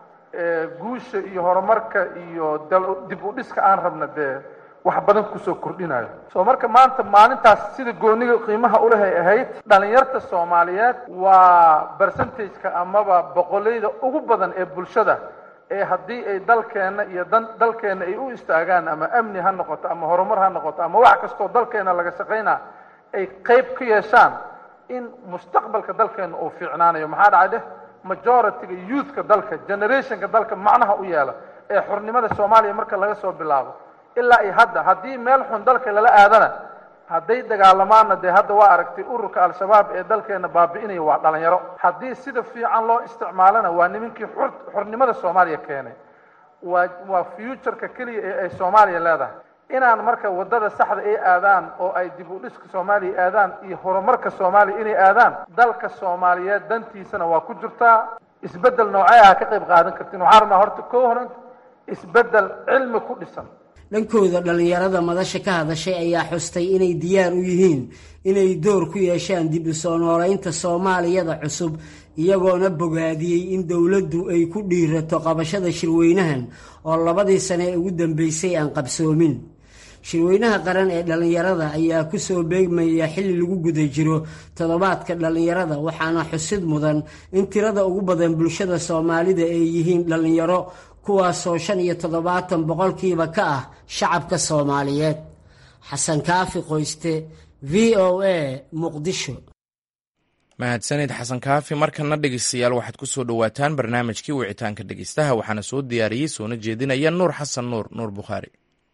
guusha iyo horumarka iyo dib u dhiska aan rabna dee wax badan kusoo kordhinayo soo marka maanta maalintaas sida gooniga qiimaha ulehay ahayd dhalinyarta soomaaliyeed waa percentageka amaba boqoleyda ugu badan ee bulshada ee haddii ay dalkeenna iyo dan dalkeenna ay u istaagaan ama amni ha noqoto ama horumar ha noqoto ama wax kastoo dalkeenna laga shaqaynaa ay qeyb ka yeeshaan in mustaqbalka dalkeenna uu fiicnaanayo maxaa dhacay dheh majority-ga youthka dalka generationka dalka macnaha u yeela ee xurnimada soomaaliya marka laga soo bilaabo ilaa iyo hadda haddii meel xun dalka lala aadana hadday dagaalamaanna dee hadda waa aragtay ururka al-shabaab ee dalkeena baabi'inaya waa dhalinyaro haddii sida fiican loo isticmaalana waa nimankii xur xurnimada soomaaliya keenay waa waa futureka keliya ee ay soomaaliya leedahay inaan marka waddada saxda ay aadaan oo ay dib u dhiska soomaaliya aadaan iyo horumarka soomaaliya inay aadaan dalka soomaaliyeed dantiisana waa ku jirtaa isbeddel noocee ah ka qayb qaadan kartiin waxaan rabnaa horta koo horan isbeddel cilmi ku dhisan dhankooda dhallinyarada madasha ka hadashay ayaa xustay inay diyaar u yihiin inay door ku yeeshaan dib u soo noolaynta soomaaliyada cusub iyagoona bogaadiyey in dowladdu ay ku dhiirato qabashada shirweynahan oo labadii sane ee ugu dambeysay aan qabsoomin shirweynaha qaran ee dhallinyarada ayaa kusoo beegmaya xilli lagu guda jiro toddobaadka dhallinyarada waxaana xusid mudan in tirada ugu badan bulshada soomaalida ay yihiin dhallinyaro kuwaasoo shan iyo toddobaatan boqolkiiba ka ah shacabka soomaaliyeed xasan kaafi qoyste v o a muqdisho mahadsanid xasan kaafi markana dhegeystayaal waxaad ku soo dhowaataan barnaamijkii wicitaanka dhegeystaha waxaana soo diyaariyey soona jeedinaya nuur xasan nuur nuur bukhaari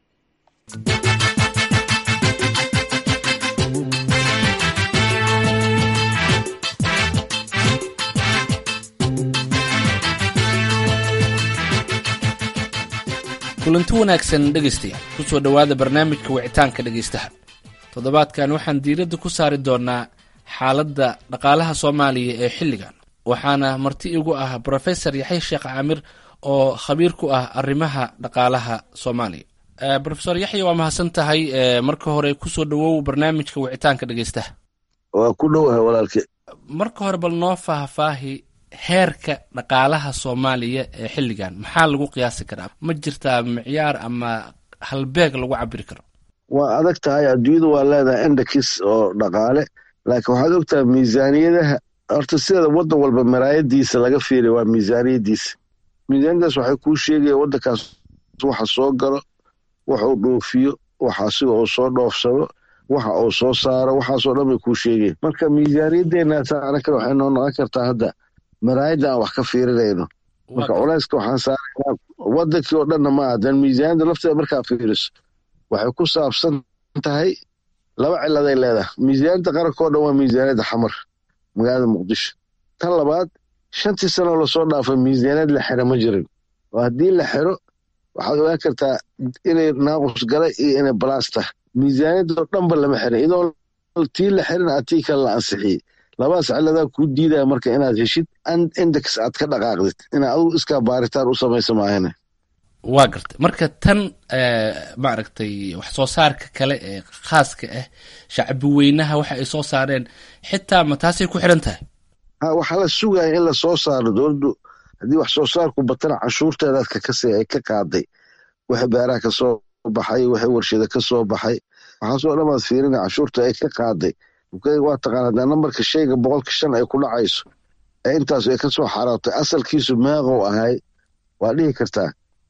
kulanti wanaagsan dhegaystayaal ku soo dhowaada barnaamijka wicitaanka dhegaystaha toddobaadkan waxaan diiradda ku saari doonaa xaaladda dhaqaalaha soomaaliya ee xilligan waxaana marti igu ah brofesor yaxya sheekh caamir oo khabiir ku ah arrimaha dhaqaalaha soomaaliya rofesor yaxya waa mahadsan tahay marka hore kusoo dhowow barnaamijka wicitaanka dhegaystaha waa ku dhowahay walaalke marka hore bal noo faahfaahi heerka dhaqaalaha soomaaliya ee xilligan maxaa lagu qiyaasi karaa ma jirtaa micyaar ama halbeeg lagu cabiri karo waa adag tahay adduunyadu waa leedahay endakis oo dhaqaale laakiin waxaad ogtahay miisaaniyadaha horta sideeda waddan walba maraayadiisa laga fiiriya waa miisaaniyadiisa miisaaniyadaas waxay kuu sheegaya waddankaas waxa soo galo waxa uu dhoofiyo waxa asiga uu soo dhoofsado waxa uu soo saaro waxaasoo dhan bay kuu sheegaya marka miisaaniyadeennaasa anakale waxay noo noqon kartaa hadda maraayadda aan wax ka fiirinayno marka culayska waxaan saaraynaa waddankii oo dhanna ma adan miisaaniyadda lafteeda markaa fiiriso waxay ku saabsan tahay laba ciladay leedahay miisaaniyadda qaranka oo dhan waa miisaaniyadda xamar magaalada muqdisho tan labaad shantii sanoo lasoo dhaafay miisaaniyad la xiro ma jirin oo haddii la xiro waxaad ogaan kartaa inay naaqus galay iyo inay balaas tahay miisaaniyadoo dhanba lama xirin idoo tii la xirin a tii kale la ansixiyey labadaas ciladaa kuu diidaya marka inaad heshid index aad ka dhaqaaqdid inaad adugu iskaa baaritaan u samaysa maahane waa gartay marka tan maaragtay wax soo saarka kale ee khaaska ah shacbi weynaha waxa ay soo saareen xitaa ma taasay ku xiran tahay ha waxaa la sugaya in lasoo saaro dowladdu haddii wax soo saarku batana canshuurteedaadka kasi ay ka qaaday wixii beeraha ka soo baxay wixii warshada ka soo baxay waxaasoo dhan baad fiirina canshuurta ay ka qaaday waa taqaana hadaa nambarka shayga boqolka shan ay ku dhacayso ee intaasu ay ka soo xaraabtay asalkiisu meeqow ahay waa dhihi kartaa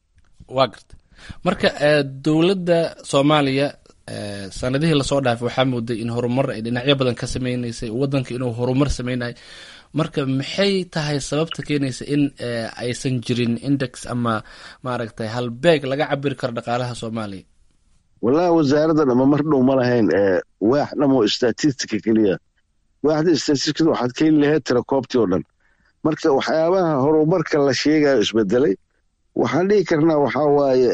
waa garta marka dowladda soomaaliya sanadihii lasoo dhaafay waxaa mooday in horumar ay dhinacyo badan ka sameyneysay waddanka inuu horumar sameynayo marka maxay tahay sababta keenaysa in aysan jirin index ama maaragtay halbeeg laga cabiri karo dhaqaalaha soomaaliya wallahi wasaaraddan ama mar dhow ma lahayn waax dhamo statistica keliya waaxda statisticada waxaad ka heli lahayd tirakoobtii oo dhan marka waxyaabaha horumarka la sheegayo isbedelay waxaan dhihi karnaa waxaa waaye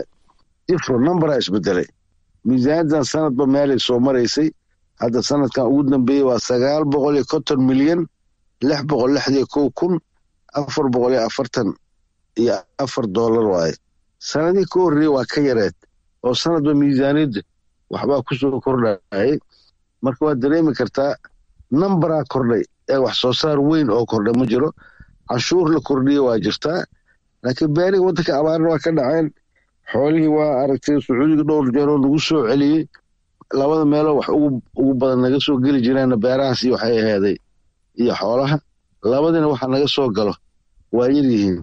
ifro numbera isbedelay miisaaniyaddan sanadba meelay soo maraysay hadda sanadkan ugu dambeeyey waa sagaal boqol iyo konton milyan lix boqol lixdiyo kow kun afar boqol iyo afartan iyo afar dollar waaye sanadihii ka horreeyey waa ka yareed oo sanadba miisaaniyadda waxbaa ku soo kordhayay marka waad dareemi kartaa nambaraa kordhay ee wax soo saar weyn oo kordhay ma jiro canshuur la kordhiye waa jirtaa laakiin beeriga waddanka abaarna waa ka dhaceen xoolihii waa aragtay sacuudiga dhowr jeeroo lagu soo celiyey labada meeloo wax ugu badan naga soo geli jireenna beerahaasi waxay aheeday iyo xoolaha labadina waxa naga soo galo waa yaryihiin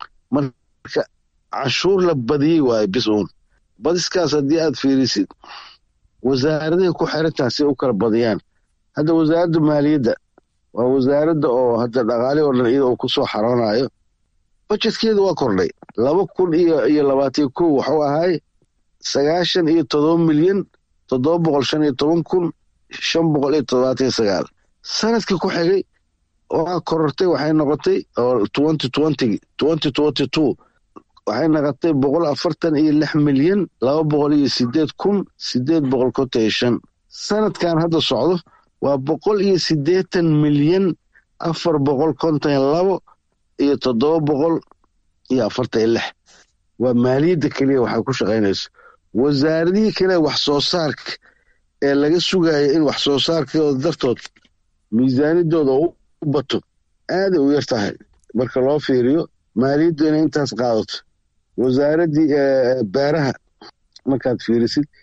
marka canshuur la badiyey waaye bis uun badiskaas haddii aad fiirisid wasaaradahay ku xirantaha si u kala badiyaan hadda wasaaradda maaliyadda waa wasaaradda oo hadda dhaqaali oo dhan iyada uu ku soo xaroonayo bajetkeedu waa kordhay laba kun iyo iyo labaatan kow waxuu ahaay sagaashan iyo todoba milyan toddoba boqol shan iyo toban kun shan boqol iyo toddobaatan iyo sagaal sanadkii ku xigay waa korortay waxay noqotay oo twenty twenty twenty twenty two waxay noqotay boqol afartan iyo lix milyan laba boqol iyo sideed kun sideed boqol konton iyo shan sanadkan hadda socdo waa boqol iyo siddeetan milyan afar boqol konton iyo labo iyo toddoba boqol iyo afartan iyo lix waa maaliyadda keliya waxay ku shaqaynayso wasaaradihii kale wax soo saarka ee laga sugayo in wax soo saarkooda dartood miisaaniddooda u bato aaday u yar tahay marka loo fiiriyo maaliyaddu inay intaas qaadato wasaaraddii beeraha markaad fiirisid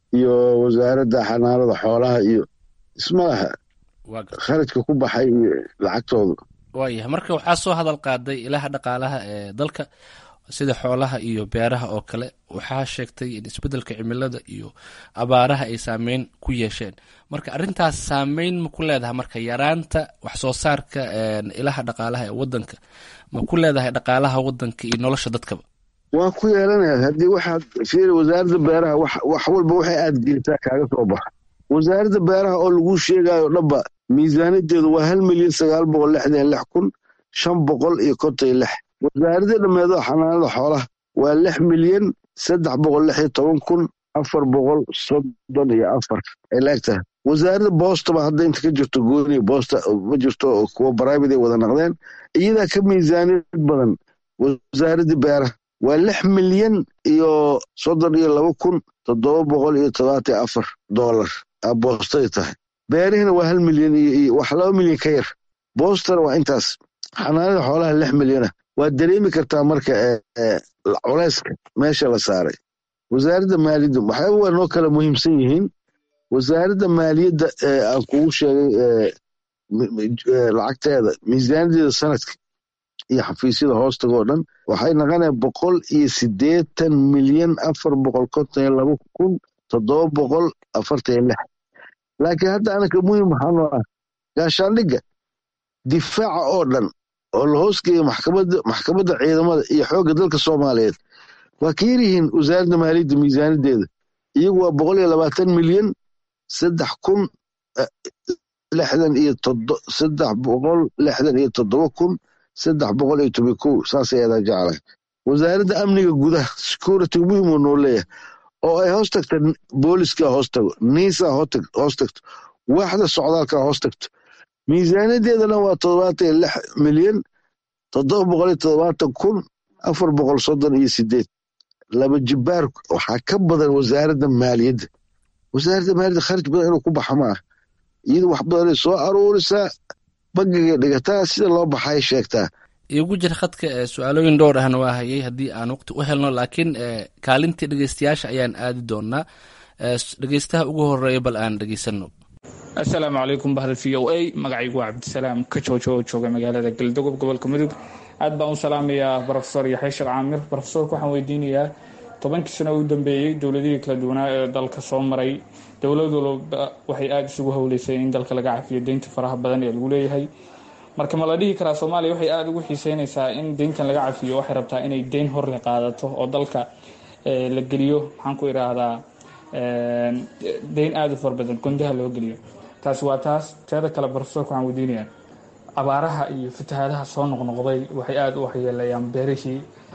iyo wasaaradda xanaanada xoolaha iyo ismalaha kharajka ku baxay iyo lacagtooda waayahay marka waxaa soo hadal qaaday ilaha dhaqaalaha ee dalka sida xoolaha iyo beeraha oo kale waxaa sheegtay in isbeddelka cimilada iyo abaaraha ay saameyn ku yeesheen marka arrintaas saameyn ma ku leedahay marka yaraanta wax soo saarka ilaha dhaqaalaha ee wadanka ma ku leedahay dhaqaalaha wadanka iyo nolosha dadkaba waa ku yeelanaya haddii waxaad fiiri wasaaradda beeraha wax walba waxay aad gelisaa kaaga soo baxa wasaaradda beeraha oo lagu sheegayo dhanba miisaaniyadeedu waa hal milyan sagaal boqol lixdan lix kun shan boqol iyo konton iyo lix wasaaradda dhammeedo xanaanada xoolaha waa lix milyan saddex boqol lix iyo toban kun afar boqol soddon iyo afar ay laegtahay wasaaradda boostaba hadda inta ka jirto gooni boosta ma jirto kuwa baraavid ay wada naqdeen iyadaa ka miisaaniyad badan wasaaradda beeraha waa lix milyan iyo soddon iyo laba kun toddoba boqol iyo todobaatan iyo afar doolar boostay tahay beerihina waa hal milyan iyo wax laba milyan ka yar boostana waa intaas xanaanada xoolaha lix milyana waad dareemi kartaa marka culeyska meesha la saaray wasaaradda maaliyadda waxyaaba waa noo kala muhiimsan yihiin wasaaradda maaliyadda aan kugu sheegay lacagteeda miisaaniyadeeda sanadka iyo xafiisyada hoostaga oo dhan waxay naqonaya boqol iyo siddeetan milyan afar boqol konton iyo laba kun toddoba boqol afartan iyo lix laakiin hadda anaka muhim waxaa noo ah gaashaandhigga difaaca oo dhan oo la hoosgeeya maxkamadda ciidamada iyo xoogga dalka soomaaliyeed waa ka yaryihiin wasaaradda maaliyadda miisaaniyadeeda iyagu waa boqol iyo labaatan milyan saddex kun lixdan iyo saddex boqol lixdan iyo toddoba kun saddex boqol iyo toban kow saasay adaa jeclahay wasaaradda amniga gudaha security muhim uu noo leeyahay oo ay hoos tagta booliska hoos tago niisa hoos tagto waaxda socdaalka hoos tagto miisaaniyadeedana waa toddobaatan iyo lix milyan toddoba boqol iyo toddobaatan kun afar boqol soddon iyo sideed laba jibaar waxaa ka badan wasaaradda maaliyadda wasaaradda maaliyadda kharaj badan inuu ku baxa ma ah iyada wax badanay soo aruurisaa bangiga dhigataa sida loo baxay sheegtaa igu jira khadka su-aalooyin dhowr ahna waa hayay haddii aan waqti u helno laakiin kaalintii dhegeystayaasha ayaan aadi doonaa dhegeystaha ugu horeeya bal aan dhegeysano assalaamu calaykum bahda v o a magacaygu waa cabdisalaam ka joojo oo jooga magaalada galdogob gobolka mudug aad baan u salaamayaa rofesor yaxya sheekh caamir rofesorka waxaan weydiinayaa tobankii sano u dambeeyey dowladihii kala duwanaa ee dalka soo maray dowlad walba waxay aada isugu howleysay in dalka laga cafiyo deynta faraha badan ee lagu leeyahay marka ma la dhihi karaa soomaaliya waxay aada ugu xiiseynaysaa in deyntan laga cafiyo waxay rabtaa inay deyn horle qaadato oo dalka la geliyo maxaan ku idhaahdaa deyn aada u fara badan gondaha loo geliyo taasi waa taas teeda kale barofesorka waxaan weydiinayaa abaaraha iyo fatahaadaha soo noqnoqday waxay aada u waxyeelayaan beerihii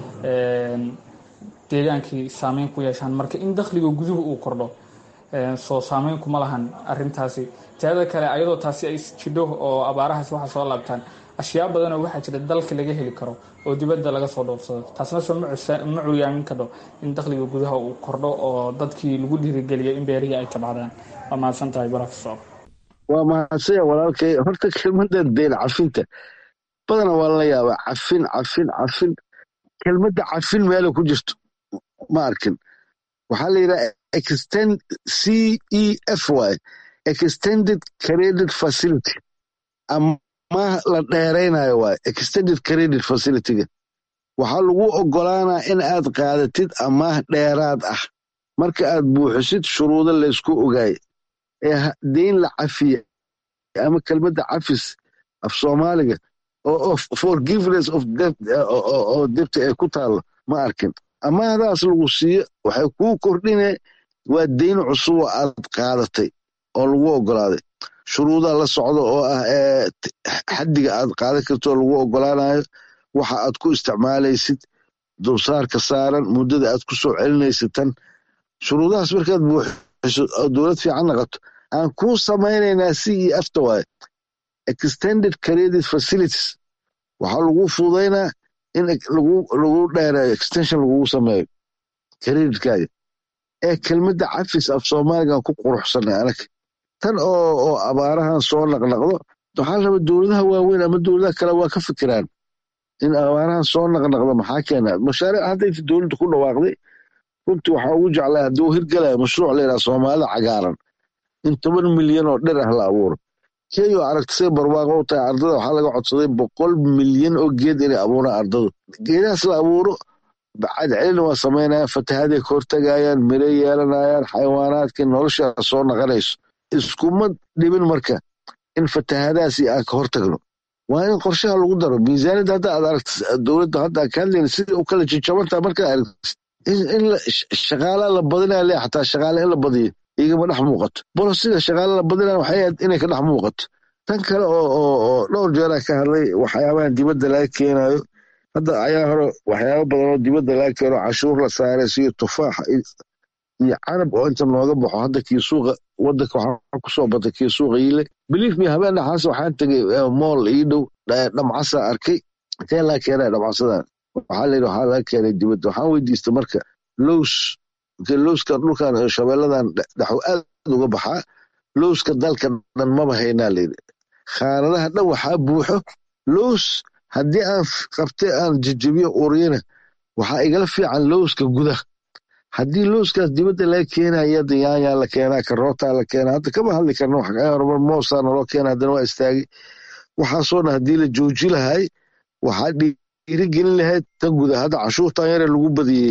deegaankii saameyn ku yeeshaan marka in dakhliga guduhu uu kordho soo saameyn kuma lahan arintaasi teeda kale ayadoo taasi ay jidho oo abaarahaas waxa soo laabtaan ashyaa badanoo waxaa jira dalka laga heli karo oo dibadda laga soo dhoofsado taasna soo ma curyaamin kadho in dakhliga gudaha uu kordho oo dadkii lagu dhiirigeliyo in beerihii ay tabcdaan waa mahadsan tahay barofesor waa mahadsanya walaalkay horta kelmadda deen cafinta badana waa la yaabaa cafin cafin cafin kelmadda cafin meela ku jirto ma arkin waxaa la yidhaha extend c e f y extended credit facility amaah la dheeraynayo waay extended credit facilityga waxaa lagu ogolaanaa in aad qaadatid amaah dheeraad ah marka aad buuxisid shuruudo laysku ogaay ee deyn la cafiya ama kelmadda cafis af soomaaliga oo forgiveness of debt oo debta ay ku taallo ma arkin amaahdaas lagu siiyo waxay kuu kordhine waa deyn cusub oo aad qaadatay oo lagu ogolaaday shuruudaa la socdo oo ah xaddiga aad qaadan karto oo lagu ogolaanayo waxa aad ku isticmaalaysid dulsaarka saaran muddada aad ku soo celinaysid tan shuruudahaas markaad buuxiso oo dowlad fiican naqato aan kuu samaynaynaa c e afta waaye extended credit facilities waxaa lagu fududaynaa in lagu dheereeyo extension lagugu sameeyo creditkaga ee kelmadda cafis af soomaaligan ku quruxsanay anag tan oo abaarahan soo naqnaqdo waxaa raba dowladaha waaweyn ama dowladaha kale waa ka fikiraan in abaarahan soo naqnaqdo maxaa keena mashaariic hadda inta dowladda ku dhawaaqday runtii waxaa ugu jeclaa haddii uu hirgalaya mashruuc layidhaha soomaalida cagaaran in toban milyan oo dhir ah la abuuro kenya oo aragtisay barwaaqo u tahay ardada waxaa laga codsaday boqol milyan oo geed inay abuuraan ardadu geedahaas la abuuro cadcelina waa samaynayaan fatahaday ka hortagayaan miro yeelanayaan xayawaanaadkii nolosha soo naqanayso iskuma dhibin marka in fatahadaasi aan ka hortagno waa in qorshaha lagu daro miisaaniyadda hadda aad aragti dowladda hadda aan ka hadlayna sidai u kala jajabantaa markaa aragtis in shaqaalaa la badinaya le xataa shaqaale in la badiyo igama dhex muuqato bolosida shaqaale la badinaya waxay ahayd inay ka dhex muuqato tan kale oo oo dhowr jeeraa ka hadlay waxyaabahan dibadda laga keenayo hadda ayaa hore waxyaaba badan oo dibadda laga keeno cashuur la saaray siyo tufaaxa iyo canab oo inta nooga baxo hadda kii suuqa wadanka waxaa kusoo batay kii suuqa yile belief me habeen dhaxaas waxaan tegay mool ii dhow dhamcasa arkay intee laga keenaya dhamcasadan waxaa layidhi waxaa laga keenay dibadda waxaan weydiistay marka lows lowskan dhulkan shabeelladan dhaxu aad uga baxaa lowska dalka dhan maba haynaa layidhi khaanadaha dhan waxaa buuxo lows haddii aan qabtay aan jejebiyo uriyana waxaa igala fiican lowska gudaha haddii lowskaas dibadda laga keenaya yaanyaa la keenaa karootaa la keenaa hadda kama hadli karno horumar moosaa naloo keena haddana waa istaagay waxaasoo dhan haddii la jooji lahay waxaa dhiirigelin lahayd tan guda hadda cashuurtan yare lagu badiyey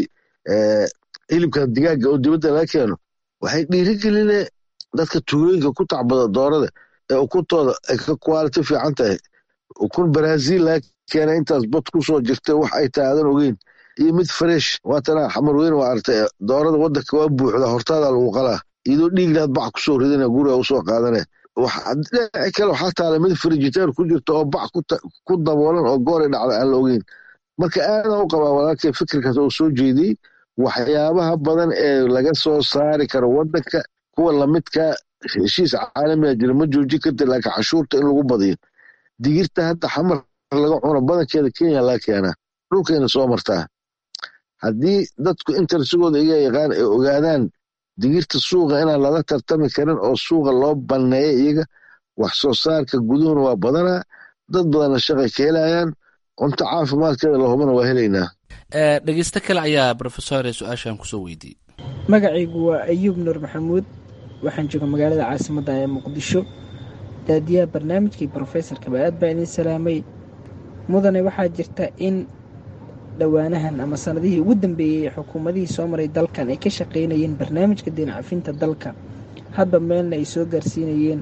hilibkan digaaga oo dibadda laga keeno waxay dhiirigeline dadka tuulooyinka ku tacbada doorada ee ukuntooda ay ka quality fiican tahay ukun brazil laga keena intaas bad kusoo jirta wax ay tahay aadan ogeyn iyo mid fresh waatana xamar weyn waa artay doorada wadanka waa buuxda hortaada lagu qalaa iyadoo dhiignaad bac kusoo ridana guriga usoo qaadane dhinaci kale waxaa taala mid frigitaan ku jirta oo bac ku daboolan oo goori dhacda aan la ogeyn marka aadan u qabaa walaalkay fikirkaas oo soo jeediyey waxyaabaha badan ee laga soo saari karo wadanka kuwa lamidka heshiis caalamiga jira ma joojin karta laakiin cashuurta in lagu badiyo digirta hadda xamar laga cuno badankeeda kenya laga keenaa dhulkayna soo martaa haddii dadku intersigooda iga yaqaan ay ogaadaan digirta suuqa inaan lala tartami karin oo suuqa loo banneeya iyaga wax soo saarka guduhuna waa badanaa dad badanna shaqay ka helayaan cunto caafimaadkeeda lahubana waa helaynaa dhegeysto kale ayaa rofesor su-aashan kusoo weydiiyey magacaygu waa ayuub nuur maxamuud waxaan jooga magaalada caasimadda ee muqdisho daadiyaha barnaamijkii brofesorkaba aad baa idin salaamay mudane waxaa jirta in dhowaanahan ama sanadihii ugu dambeeyey xukuumadihii soo maray dalkan ay ka shaqaynayeen barnaamijka deencafinta dalka hadba meelna ay soo gaarsiinayeen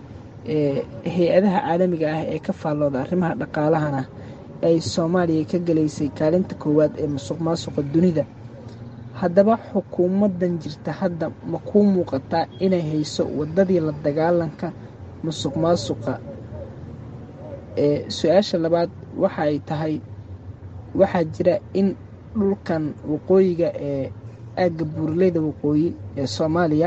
hay-adaha caalamiga ah ee ka faallooda arrimaha dhaqaalahana ay soomaaliya ka gelaysay kaalinta koowaad ee musuq maasuqa dunida haddaba xukuumadan jirta hadda ma kuu muuqataa inay hayso wadadii la dagaalanka musuq maasuqa su-aasha labaad waxa ay tahay waxaa jira in dhulkan waqooyiga ee aagga buuraleyda waqooyi ee soomaaliya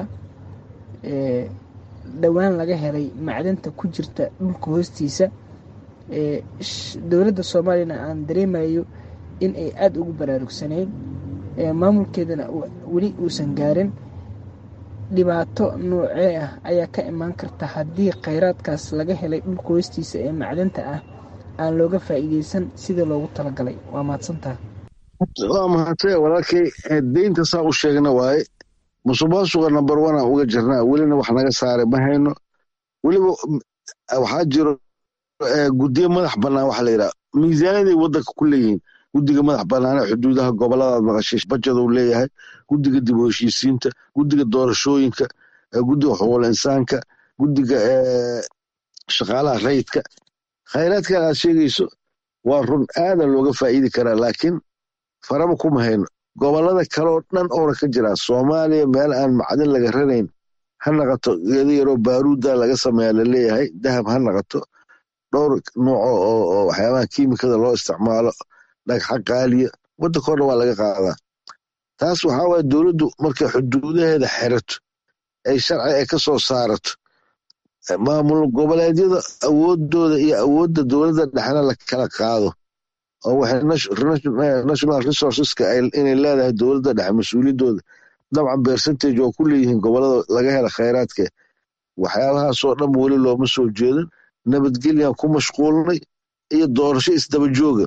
dhowaan laga helay macdanta ku jirta dhulka hoostiisa dowladda soomaaliyana aan dareemayo in ay aada ugu baraarugsanayn maamulkeedana weli uusan gaarin dhibaato noocee ah ayaa ka imaan karta haddii khayraadkaas laga helay dhulka hoostiisa ee macdanta ah aan looga faa'iideysan sidii loogu talagalay waa mahadsantaha waa mahadse walaalkay deynta saa u sheegna waaye musuqmaasuqa number one aan uga jirnaa welina wax naga saaray ma hayno weliba waxaa jiro guddiyo madax bannaan waxa la yidhaha miisaaniyaday waddanka ku leeyihiin guddiga madax bannaane xuduudaha goboladaad maqashay bajaduu leeyahay guddiga dib u heshiisiinta guddiga doorashooyinka guddiga xuquuqul insaanka guddiga shaqaalaha rayidka khayraadkan aad sheegayso waa run aadan looga faa'iidi karaa laakiin faraba kuma hayno gobolada kaleoo dhan oona ka jiraa soomaaliya meel aan macdin laga ranayn ha naqato geedo yaroo baaruudda laga sameeya laleeyahay dahab ha naqato dhowr nooco oo waxyaabaha kiimikada loo isticmaalo dhagxa qaaliya waddanka o dhan waa laga qaadaa taas waxaa waaya dowladdu markay xuduudaheeda xerato ay sharci ay ka soo saarato maamul goboleedyada awoodooda iyo awoodda dowladda dhexna la kala qaado oo waxay national resourceska inay leedahay dowladda dhexe mas-uuliyaddooda dabcan percentage oo ku leeyihiin gobolada laga hela khayraadka waxyaabahaasoo dhan weli looma soo jeedin nabadgelyan ku mashquulnay iyo doorasho isdaba jooga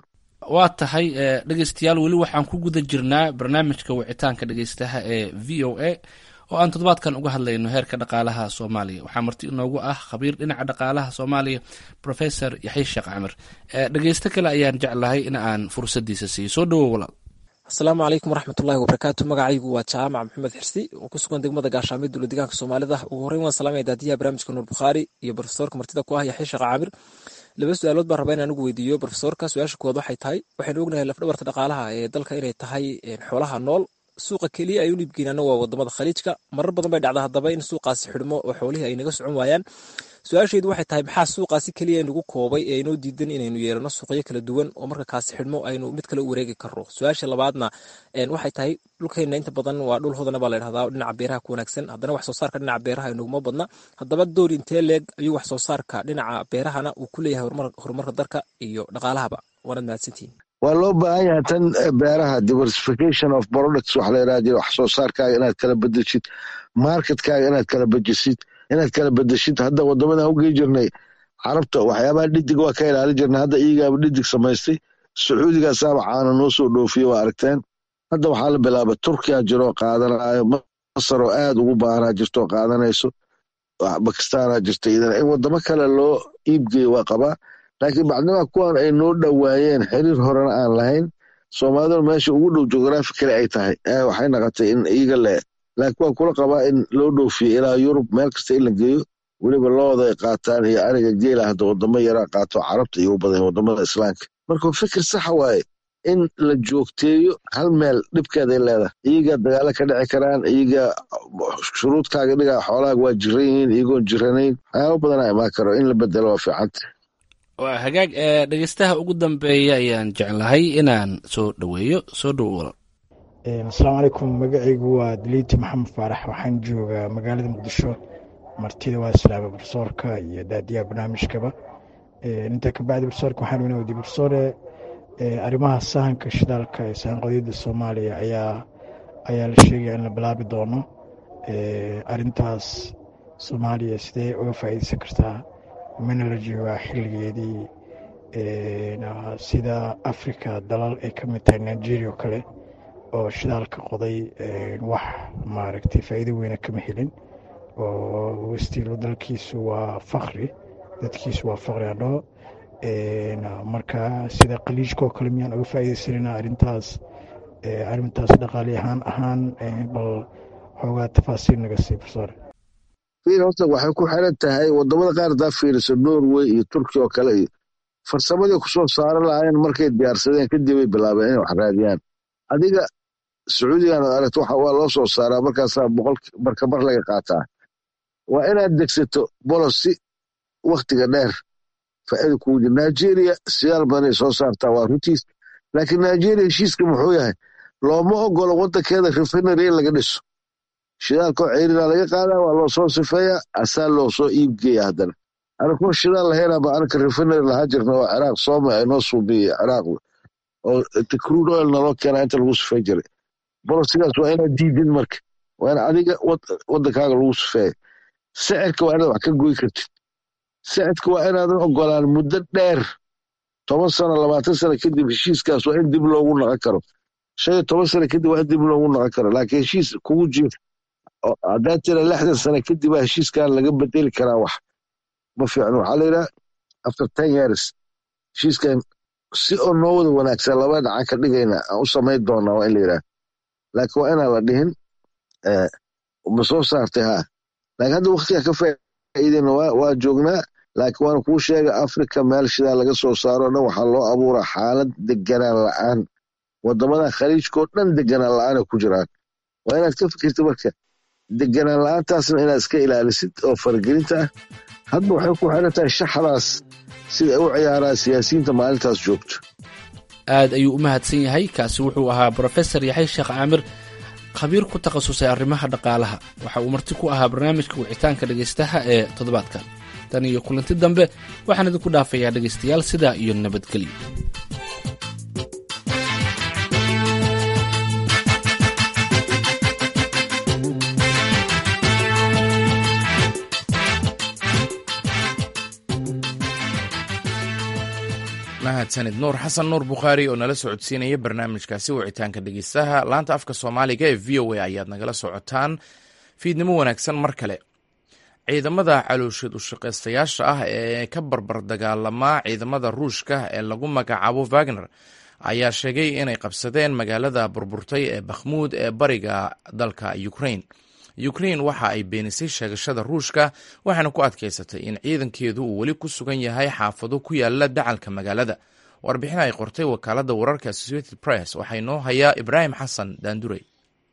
waa tahay dhegeystayaal weli waxaan ku guda jirnaa barnaamijka wicitaanka dhegeystaha ee v o a oo aan toddobaadkan uga hadlayno heerka dhaqaalaha soomaaliya waxaa marti inoogu ah khabiir dhinaca dhaqaalaha soomaaliya professor yaxya sheekh camir dhegeysto kale ayaan jeclahay in aan fursadiisa siiyo soo dhawow walaal asalaamu calaykum waraxmatullahi wabarakaatu magacaygu waa jaamac maxamed xirsi oo ku sugan degmada gaashaamyo dowla deegaanka soomaalida ugu horreyn waan salaamaya daadiyaha barnaamijka nuur bukhaari iyo profesorka martida ku ah yaxya sheekh caamir laba su-aalood baan rabaa in aan ugu weydiiyo profesorka su-aasha koowaad waxay tahay waxaynu ognahay lafdhabarta dhaqaalaha ee dalka inay tahay xoolaha nool suuqa keliya ay u dhiibgeenaana waa wadamada khaliijka marar badan bay dhacda haddaba in suuqaasi xidhmo oo xoolihii ay naga socon waayaan su-aasheedu waxay tahay maxaa suuqaasi keliya nagu koobay ee inoo diidan inaynu yeelano suuqyo kala duwan oo marka kaasi xidhmo aynu mid kale u wareegi karno su-aasha labaadna waxay tahay dhulkeenna inta badan waa dhul hodana baa la dhahdaa dhinaca beeraha ku wanaagsan haddana wax soo saarka dhinaca beeraha inaguma badna haddaba door intee leeg ayuu wax soo saarka dhinaca beerahana uu ku leeyahay horumarka dalka iyo dhaqaalahaba waanad mahadsantihin waa loo baahan yahay tan beeraha diversification of products waxa la yidhaha jira wax soo saarkaaga inaad kala bedeshid marketkaaga inaad kala bedesid inaad kala bedeshid hadda wadamadan ugey jirnay carabta waxyaabaha dhidig waa ka ilaali jirnay hadda iyagaaba dhidig samaystay sacuudigaasaaba caana noo soo dhoofiye waa aragteen hadda waxaa la bilaaba turkiya jiroo qaadanayo masar oo aad ugu baahanaa jirto qaadanayso bakistaana jirta idan in wadamo kale loo iibgeeyo waa qabaa laakiin bacdimaa kuwan ay noo dhowaayeen xiriir horena aan lahayn soomaaliduna meesha ugu dhow geografi kale ay tahay waxay naqotay in iyaga le laakiin waan kula qabaa in loo dhoofiyo ilaa yurub meel kasta in la geeyo weliba looda ay qaataan iyo ariga geela hadda wadamo yaraa qaato carabta iyo u badan wadamada islaamka marka fikir saxa waaye in la joogteeyo hal meel dhibkeeday leedahay iyaga dagaalo ka dhici karaan iyaga shuruudkaaga dhigaa xoolaaga waa jiran yihiin iyagoon jiranayn waxyaaba badanaa imaan karo in la bedelo waa fiicanta waa hagaag ee dhegeystaha ugu dambeeya ayaan jeclahay inaan soo dhoweeyo soo dhowo walaal asalaamu calaykum magacaygu waa daliiti maxamed faarax waxaan joogaa magaalada muqdisho martida waa islaama barsoorka iyo daadiyaha barnaamijkaba intaa kabacdi barsoorka waxaan weyna weydiye barsoore arrimaha sahanka shidaalka ee sahan qodiyadda soomaaliya ayaa ayaa la sheegaya in la bilaabi doono arintaas soomaaliya sidee uga faa'iideysan kartaa mana la joogaa xilligeedii sida africa dalal ay ka mid tahay nigeria oo kale oo shidaalka qoday wax maaragtay faa'iido weyna kama helin oo westiilo dalkiisu waa fakri dadkiisu waa fakri adhoo marka sida qaliijka oo kale miyaan uga faa'iideysanayna arrintaas arrintaas dhaqaali ahaan ahaan bal xoogaa tafaasiil naga sii barsoore fiir horta waxay ku xiran tahay wadamada qaar hadaa fiiriso norway iyo turkiya oo kale iyo farsamadii kusoo saaran lahaayeen markay diyaarsadeen kadib ay bilaabeen inay wax raadiyaan adiga sacuudigan ad aragto waxa waa loo soo saaraa markaasaa boqol barkabar laga qaataa waa inaad degsato bolosi waktiga dheer faa'iida kugu jira nigeria siyaal badanay soo saartaa waa runtiis laakiin nigeria heshiiska muxuu yahay looma ogolo wadankeeda refinery in laga dhiso shidaalkoo ceyrina laga qaadaa waa loo soo sifeeyaa asaa loo soo iibgeeya haddana anakuma shidaal lahaynaba anaka refinery lahaa jirna oo ciraaq sooma ay noo suubiyey ciraaq oo crude oil naloo keenaa inta lagu sifey jiray bolosigaas waa inaad diidin marka waa in adiga wadankaaga lagu sifeeya sicirka waa inaad wax ka goy kartid sicirka waa inaadan ogolaan muddo dheer toban sano labaatan sano kadib heshiiskaas waa in dib loogu naqon karo shan iyo toban sano kadib waa in dib loogu naqon karo laakiin heshiis kugu jir haddaa tira lixdan sano kadib baa heshiiskan laga bedeli karaa wax ma fiicno waxaa la yidhaha after ten years heshiiskan si oo noo wada wanaagsan laba dhacan ka dhigayna aan u samayn doonaa waa in la yidhaha laakiin waa inaan la dhihin ma soo saartay haa laakiin hadda waktiga ka faa'iidayna waa joognaa laakiin waana kuu sheega africa meel shidaa laga soo saaro dhan waxaa loo abuuraa xaalad deganaan la'aan wadamadan khaliijkao dhan deganaan la'aana ku jiraan waa inaad ka fikirta marka deganaan la'aantaasna inaad iska ilaalisid oo faragelinta ah hadba waxay ku xiran tahay shaxdaas sida ay u ciyaaraan siyaasiyiinta maalintaas joogto aad ayuu u mahadsan yahay kaasi wuxuu ahaa brofesor yaxay sheekh caamir khabiir ku takhasusay arrimaha dhaqaalaha waxa uu marti ku ahaa barnaamijka wicitaanka dhegaystaha ee toddobaadkan tan iyo kulanti dambe waxaan idinku dhaafayaa dhegaystayaal sidaa iyo nabadgelyo mahadsanid nuur xasan nuur bukhaari oo nala socodsiinaya barnaamijkaasi wicitaanka dhegeystaha laanta afka soomaaliga ee v o a ayaad nagala socotaan fiidnimo wanaagsan mar kale ciidamada calooshad ushaqaystayaasha ah ee ka barbar dagaalamaa ciidamada ruushka ee lagu magacaabo wagner ayaa sheegay inay qabsadeen magaalada burburtay ee bakhmuud ee bariga dalka ukrain ukrain waxa ay beenisay sheegashada ruushka waxaana ku adkaysatay in ciidankeedu uu weli ku sugan yahay xaafado ku yaala dacalka magaalada warbixin ay qortay wakaalada wararka associated press waxaa inoo hayaa ibraahim xasan daandurey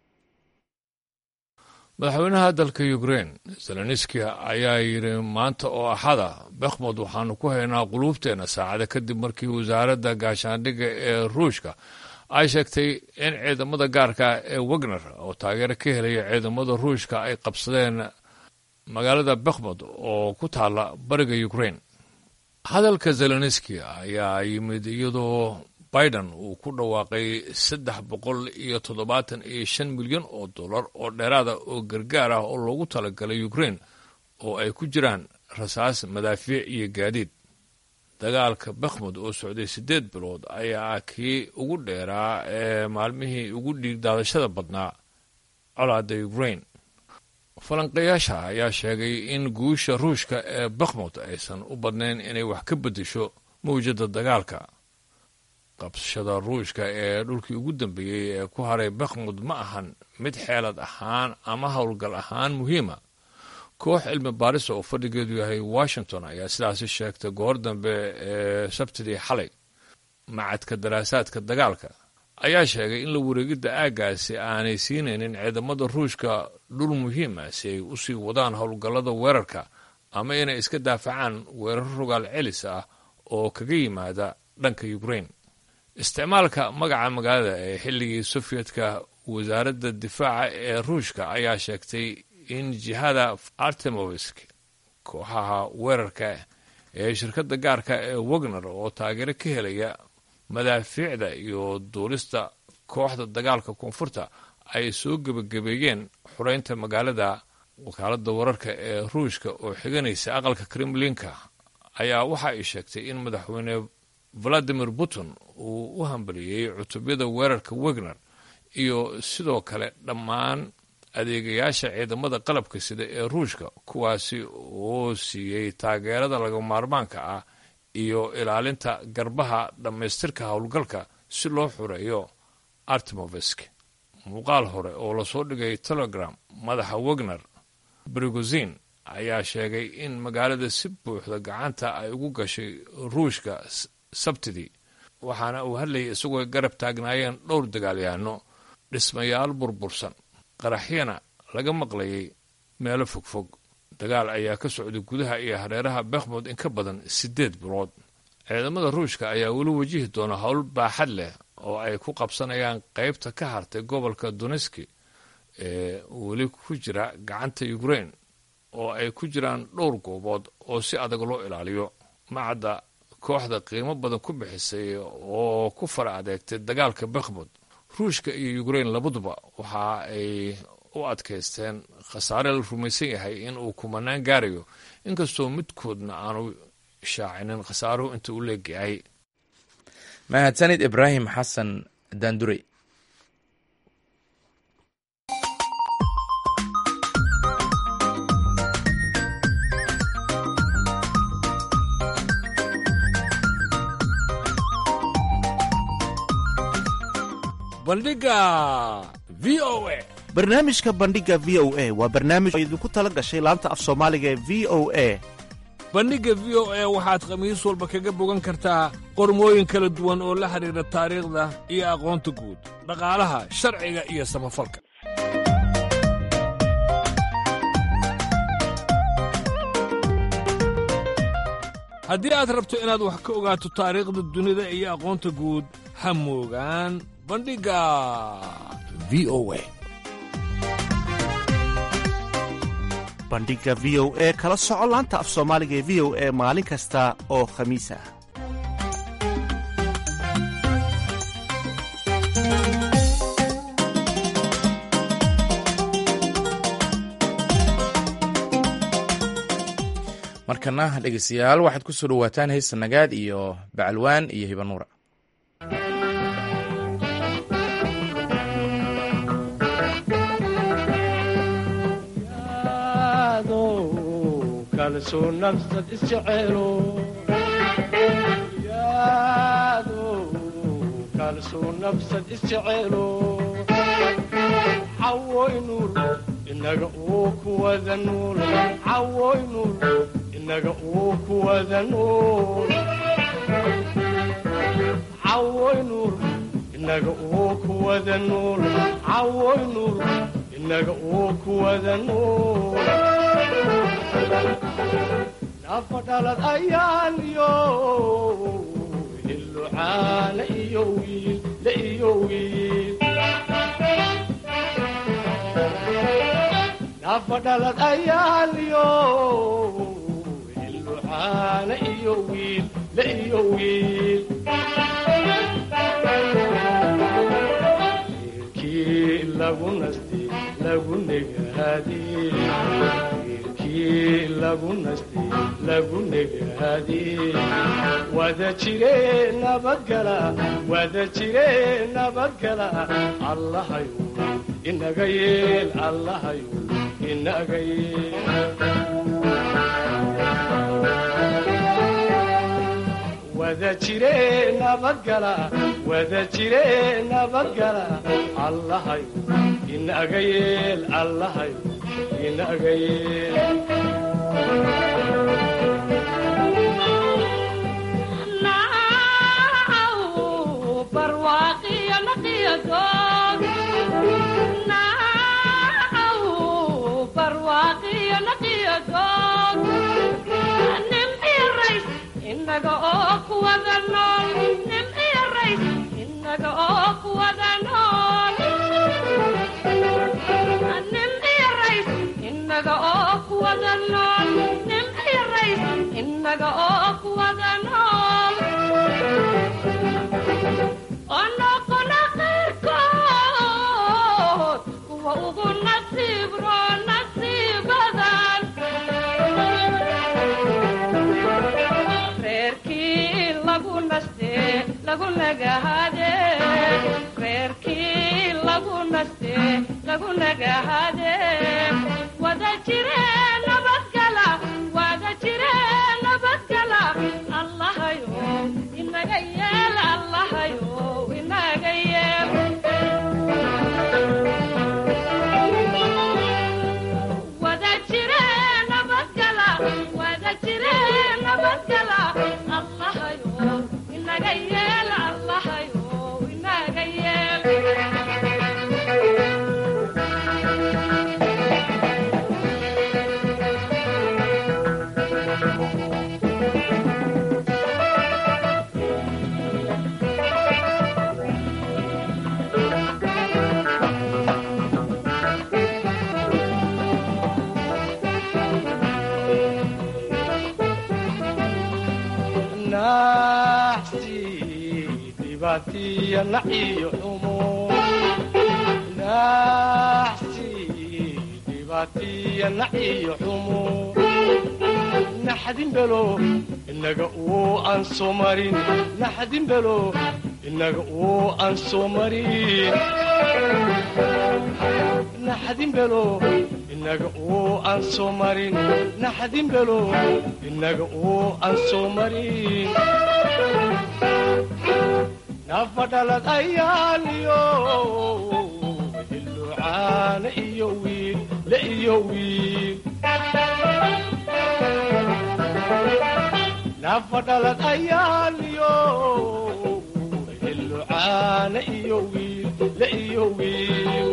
madaxweynaha dalka ukrein zelenski ayaa yidhi maanta oo axada bakhmud waxaanu ku haynaa quluubteenna saacada kadib markii wasaaradda gaashaandhigga ee ruushka ay sheegtay in ciidamada gaarka ee wagner oo taageero ka helaya ciidamada ruushka ay qabsadeen magaalada bakhmud oo ku taalla bariga ukrein hadalka zelenski ayaa yimid iyadoo biden uu ku dhawaaqay saddex boqol iyo toddobaatan iyo shan milyan oo dollar oo dheeraada oo gargaar ah oo loogu talagalay ukrein oo ay ku jiraan rasaas madaafiic iyo gaadiid dagaalka bakhmud oo socday siddeed bilood ayaa ah kii ugu dheeraa ee maalmihii ugu dhiigdaadashada badnaa colaadda ukrein falanqayaasha ayaa sheegay in guusha ruushka ee bakhmud aysan u badnayn inay wax ka beddesho mawjadda dagaalka qabsashada ruushka ee dhulkii ugu dambeeyey ee ku haray bakhmud ma ahan mid xeelad ahaan ama howlgal ahaan muhiima koox cilmi baarisa oo fadhigeedu yahay washington ayaa sidaasi sheegtay goor dambe ee sabtidii xalay macadka daraasaadka dagaalka ayaa sheegay in la wareegidda aaggaasi aanay siinaynin ciidamada ruushka dhul muhiima si ay u sii wadaan howlgallada weerarka ama inay iska daafacaan weerar rogaal celis ah oo kaga yimaada dhanka ukrein isticmaalka magaca magaalada ee xilligii sofiyedka wasaaradda difaaca ee ruushka ayaa sheegtay in jihada artemovisk kooxaha weerarka ee shirkadda gaarka ee wagner oo taageero ka helaya madaafiicda iyo duulista kooxda dagaalka koonfurta ay soo gebagabeeyeen xureynta magaalada wakaaladda wararka ee ruushka oo xiganaysa aqalka kremlinka ayaa waxa ay sheegtay in madaxweyne valadimir putin uu u hambaliyey cutubyada weerarka wagner iyo sidoo kale dhammaan adeegayaasha ciidamada qalabka sida ee ruushka kuwaasi oo siiyey taageerada laga maarmaanka ah iyo ilaalinta garbaha dhammaystirka howlgalka si loo xureeyo artemovisk muuqaal hore oo lasoo dhigay telegram madaxa wagner brigozin ayaa sheegay in magaalada si buuxda gacanta ay ugu gashay ruushka sabtidii waxaana uu hadlayay isagoo garab taagnaayeen dhowr dagaalyahanno dhismayaal burbursan qaraxyana laga maqlayay meelo fogfog dagaal ayaa ka socday gudaha iyo hareeraha bakhmud in ka badan siddeed bilood ciidamada ruushka ayaa weli wajihi doona howl baaxad leh oo ay ku qabsanayaan qaybta ka hartay gobolka doneski ee weli ku jira gacanta ukrein oo ay ku jiraan dhowr goobood oo si adag loo ilaaliyo macadda kooxda qiimo badan ku bixisay oo ku fara adeegtay dagaalka bakhmud ruushka iyo ukrein labaduba waxa ay u adkaysteen khasaare la rumaysan yahay in uu kumanaan gaarayo inkastoo midkoodna aanu shaacinin khasaaruhu inta u leegyahay mahadsanid ibraahim xasan daandurey bandhiga v o a barnaamijka bandhiga v o a waa barnaamij oo idinku tala gashay laanta af soomaaliga ee v o a bandhigga v o a waxaad khamiis walba kaga bogan kartaa qormooyin kala duwan oo la xidhiidha taariikhda iyo aqoonta guud dhaqaalaha sharciga iyo samafalka haddii aad rabto inaad wax ka ogaato taariikhda dunida iyo aqoonta guud ha moogaan bandhigga v o a bandhiga v o e kala soco laanta af soomaaliga ee v o e maalin kasta oo khamiis ah markana dhegeystayaal waxaad ku soo dhowaataan heesta nagaad iyo bacalwaan iyo hibanuura inaga uu kuwada nuul cawoy nuul inaga uu kuwada nuul cawoy nuul inaga uu kuwada nuul cawoy nuul inaga uu kuwada nuul nafa dhalad ayaan yo hilucaana iyo wiil la iyo wiil nafadhalad ayaaliyo hilucaana iyo wiil la iyo wiil wiilkii lagu nasti lagu negaadi wiilkii lagu nasti lagu negaadi wada jire nabadgala wada jire nabadgala allahayo inaga yeel allahayo inaga yeel wada jire nabadgala wada jire nabadgala allahayo inaga yeel allahayo inaga yeel inaga oo kuwada nool nin iyo rays inaga oo kuwada nool nin iyo rays inaga oo kuwada nool nin iyo rays inaga oo kuwada nool onoqona qayrkood kuwa ugu nasiib roo nasiibadan reerkii lagu naste lagu nagahade reerkii lagu naste lagu nagahade wada jire nabadgala wada jire nabadgala allahayo inaga yeel allahayo inaga yeel wada jire nabadgala wada jire nabadgala allahayo inaga yeel allahayo inaga yeel naxsi dhibaatiya naciyo xumo naxsi dhibaatiya naciyo xumo naxdin belo inaga uu aan soo marin naxdin belo inaga uu aan soo marin naxdin belo inaga uu aan soo marin naxdin belo inaga uu aan soo marin nafadhalad ayaaliyo hilucaana iyo wiil la iyo wiil nafadhalad ayaaliyo hilucaana iyo wiil la iyo wiil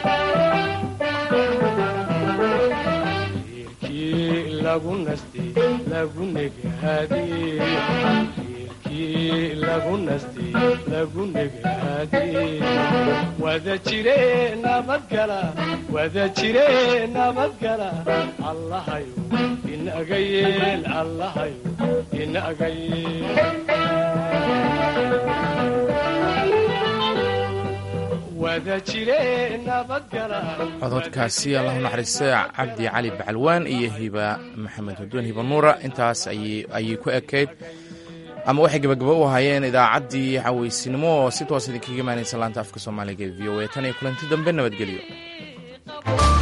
wiilkii lagu nasti lagu negaadi wiilkii lagu nasti lagu negaadi wada jire nabadgala wada jire nabadgala allahayo inaga yeel allahayo inaga yeel wada jire nabadgala cododkaasi allahu naxariiste cabdi cali bacalwaan iyo hiba maxamed hudwan hiba nuura intaas ayay ku ekayd ama waxay gabagaba u ahaayeen idaacaddii xaweysinimo oo si toos idinkaga imaanaysa laanta afka soomaaliga ee v o a tan iyo kulanti dambe nabadgelyo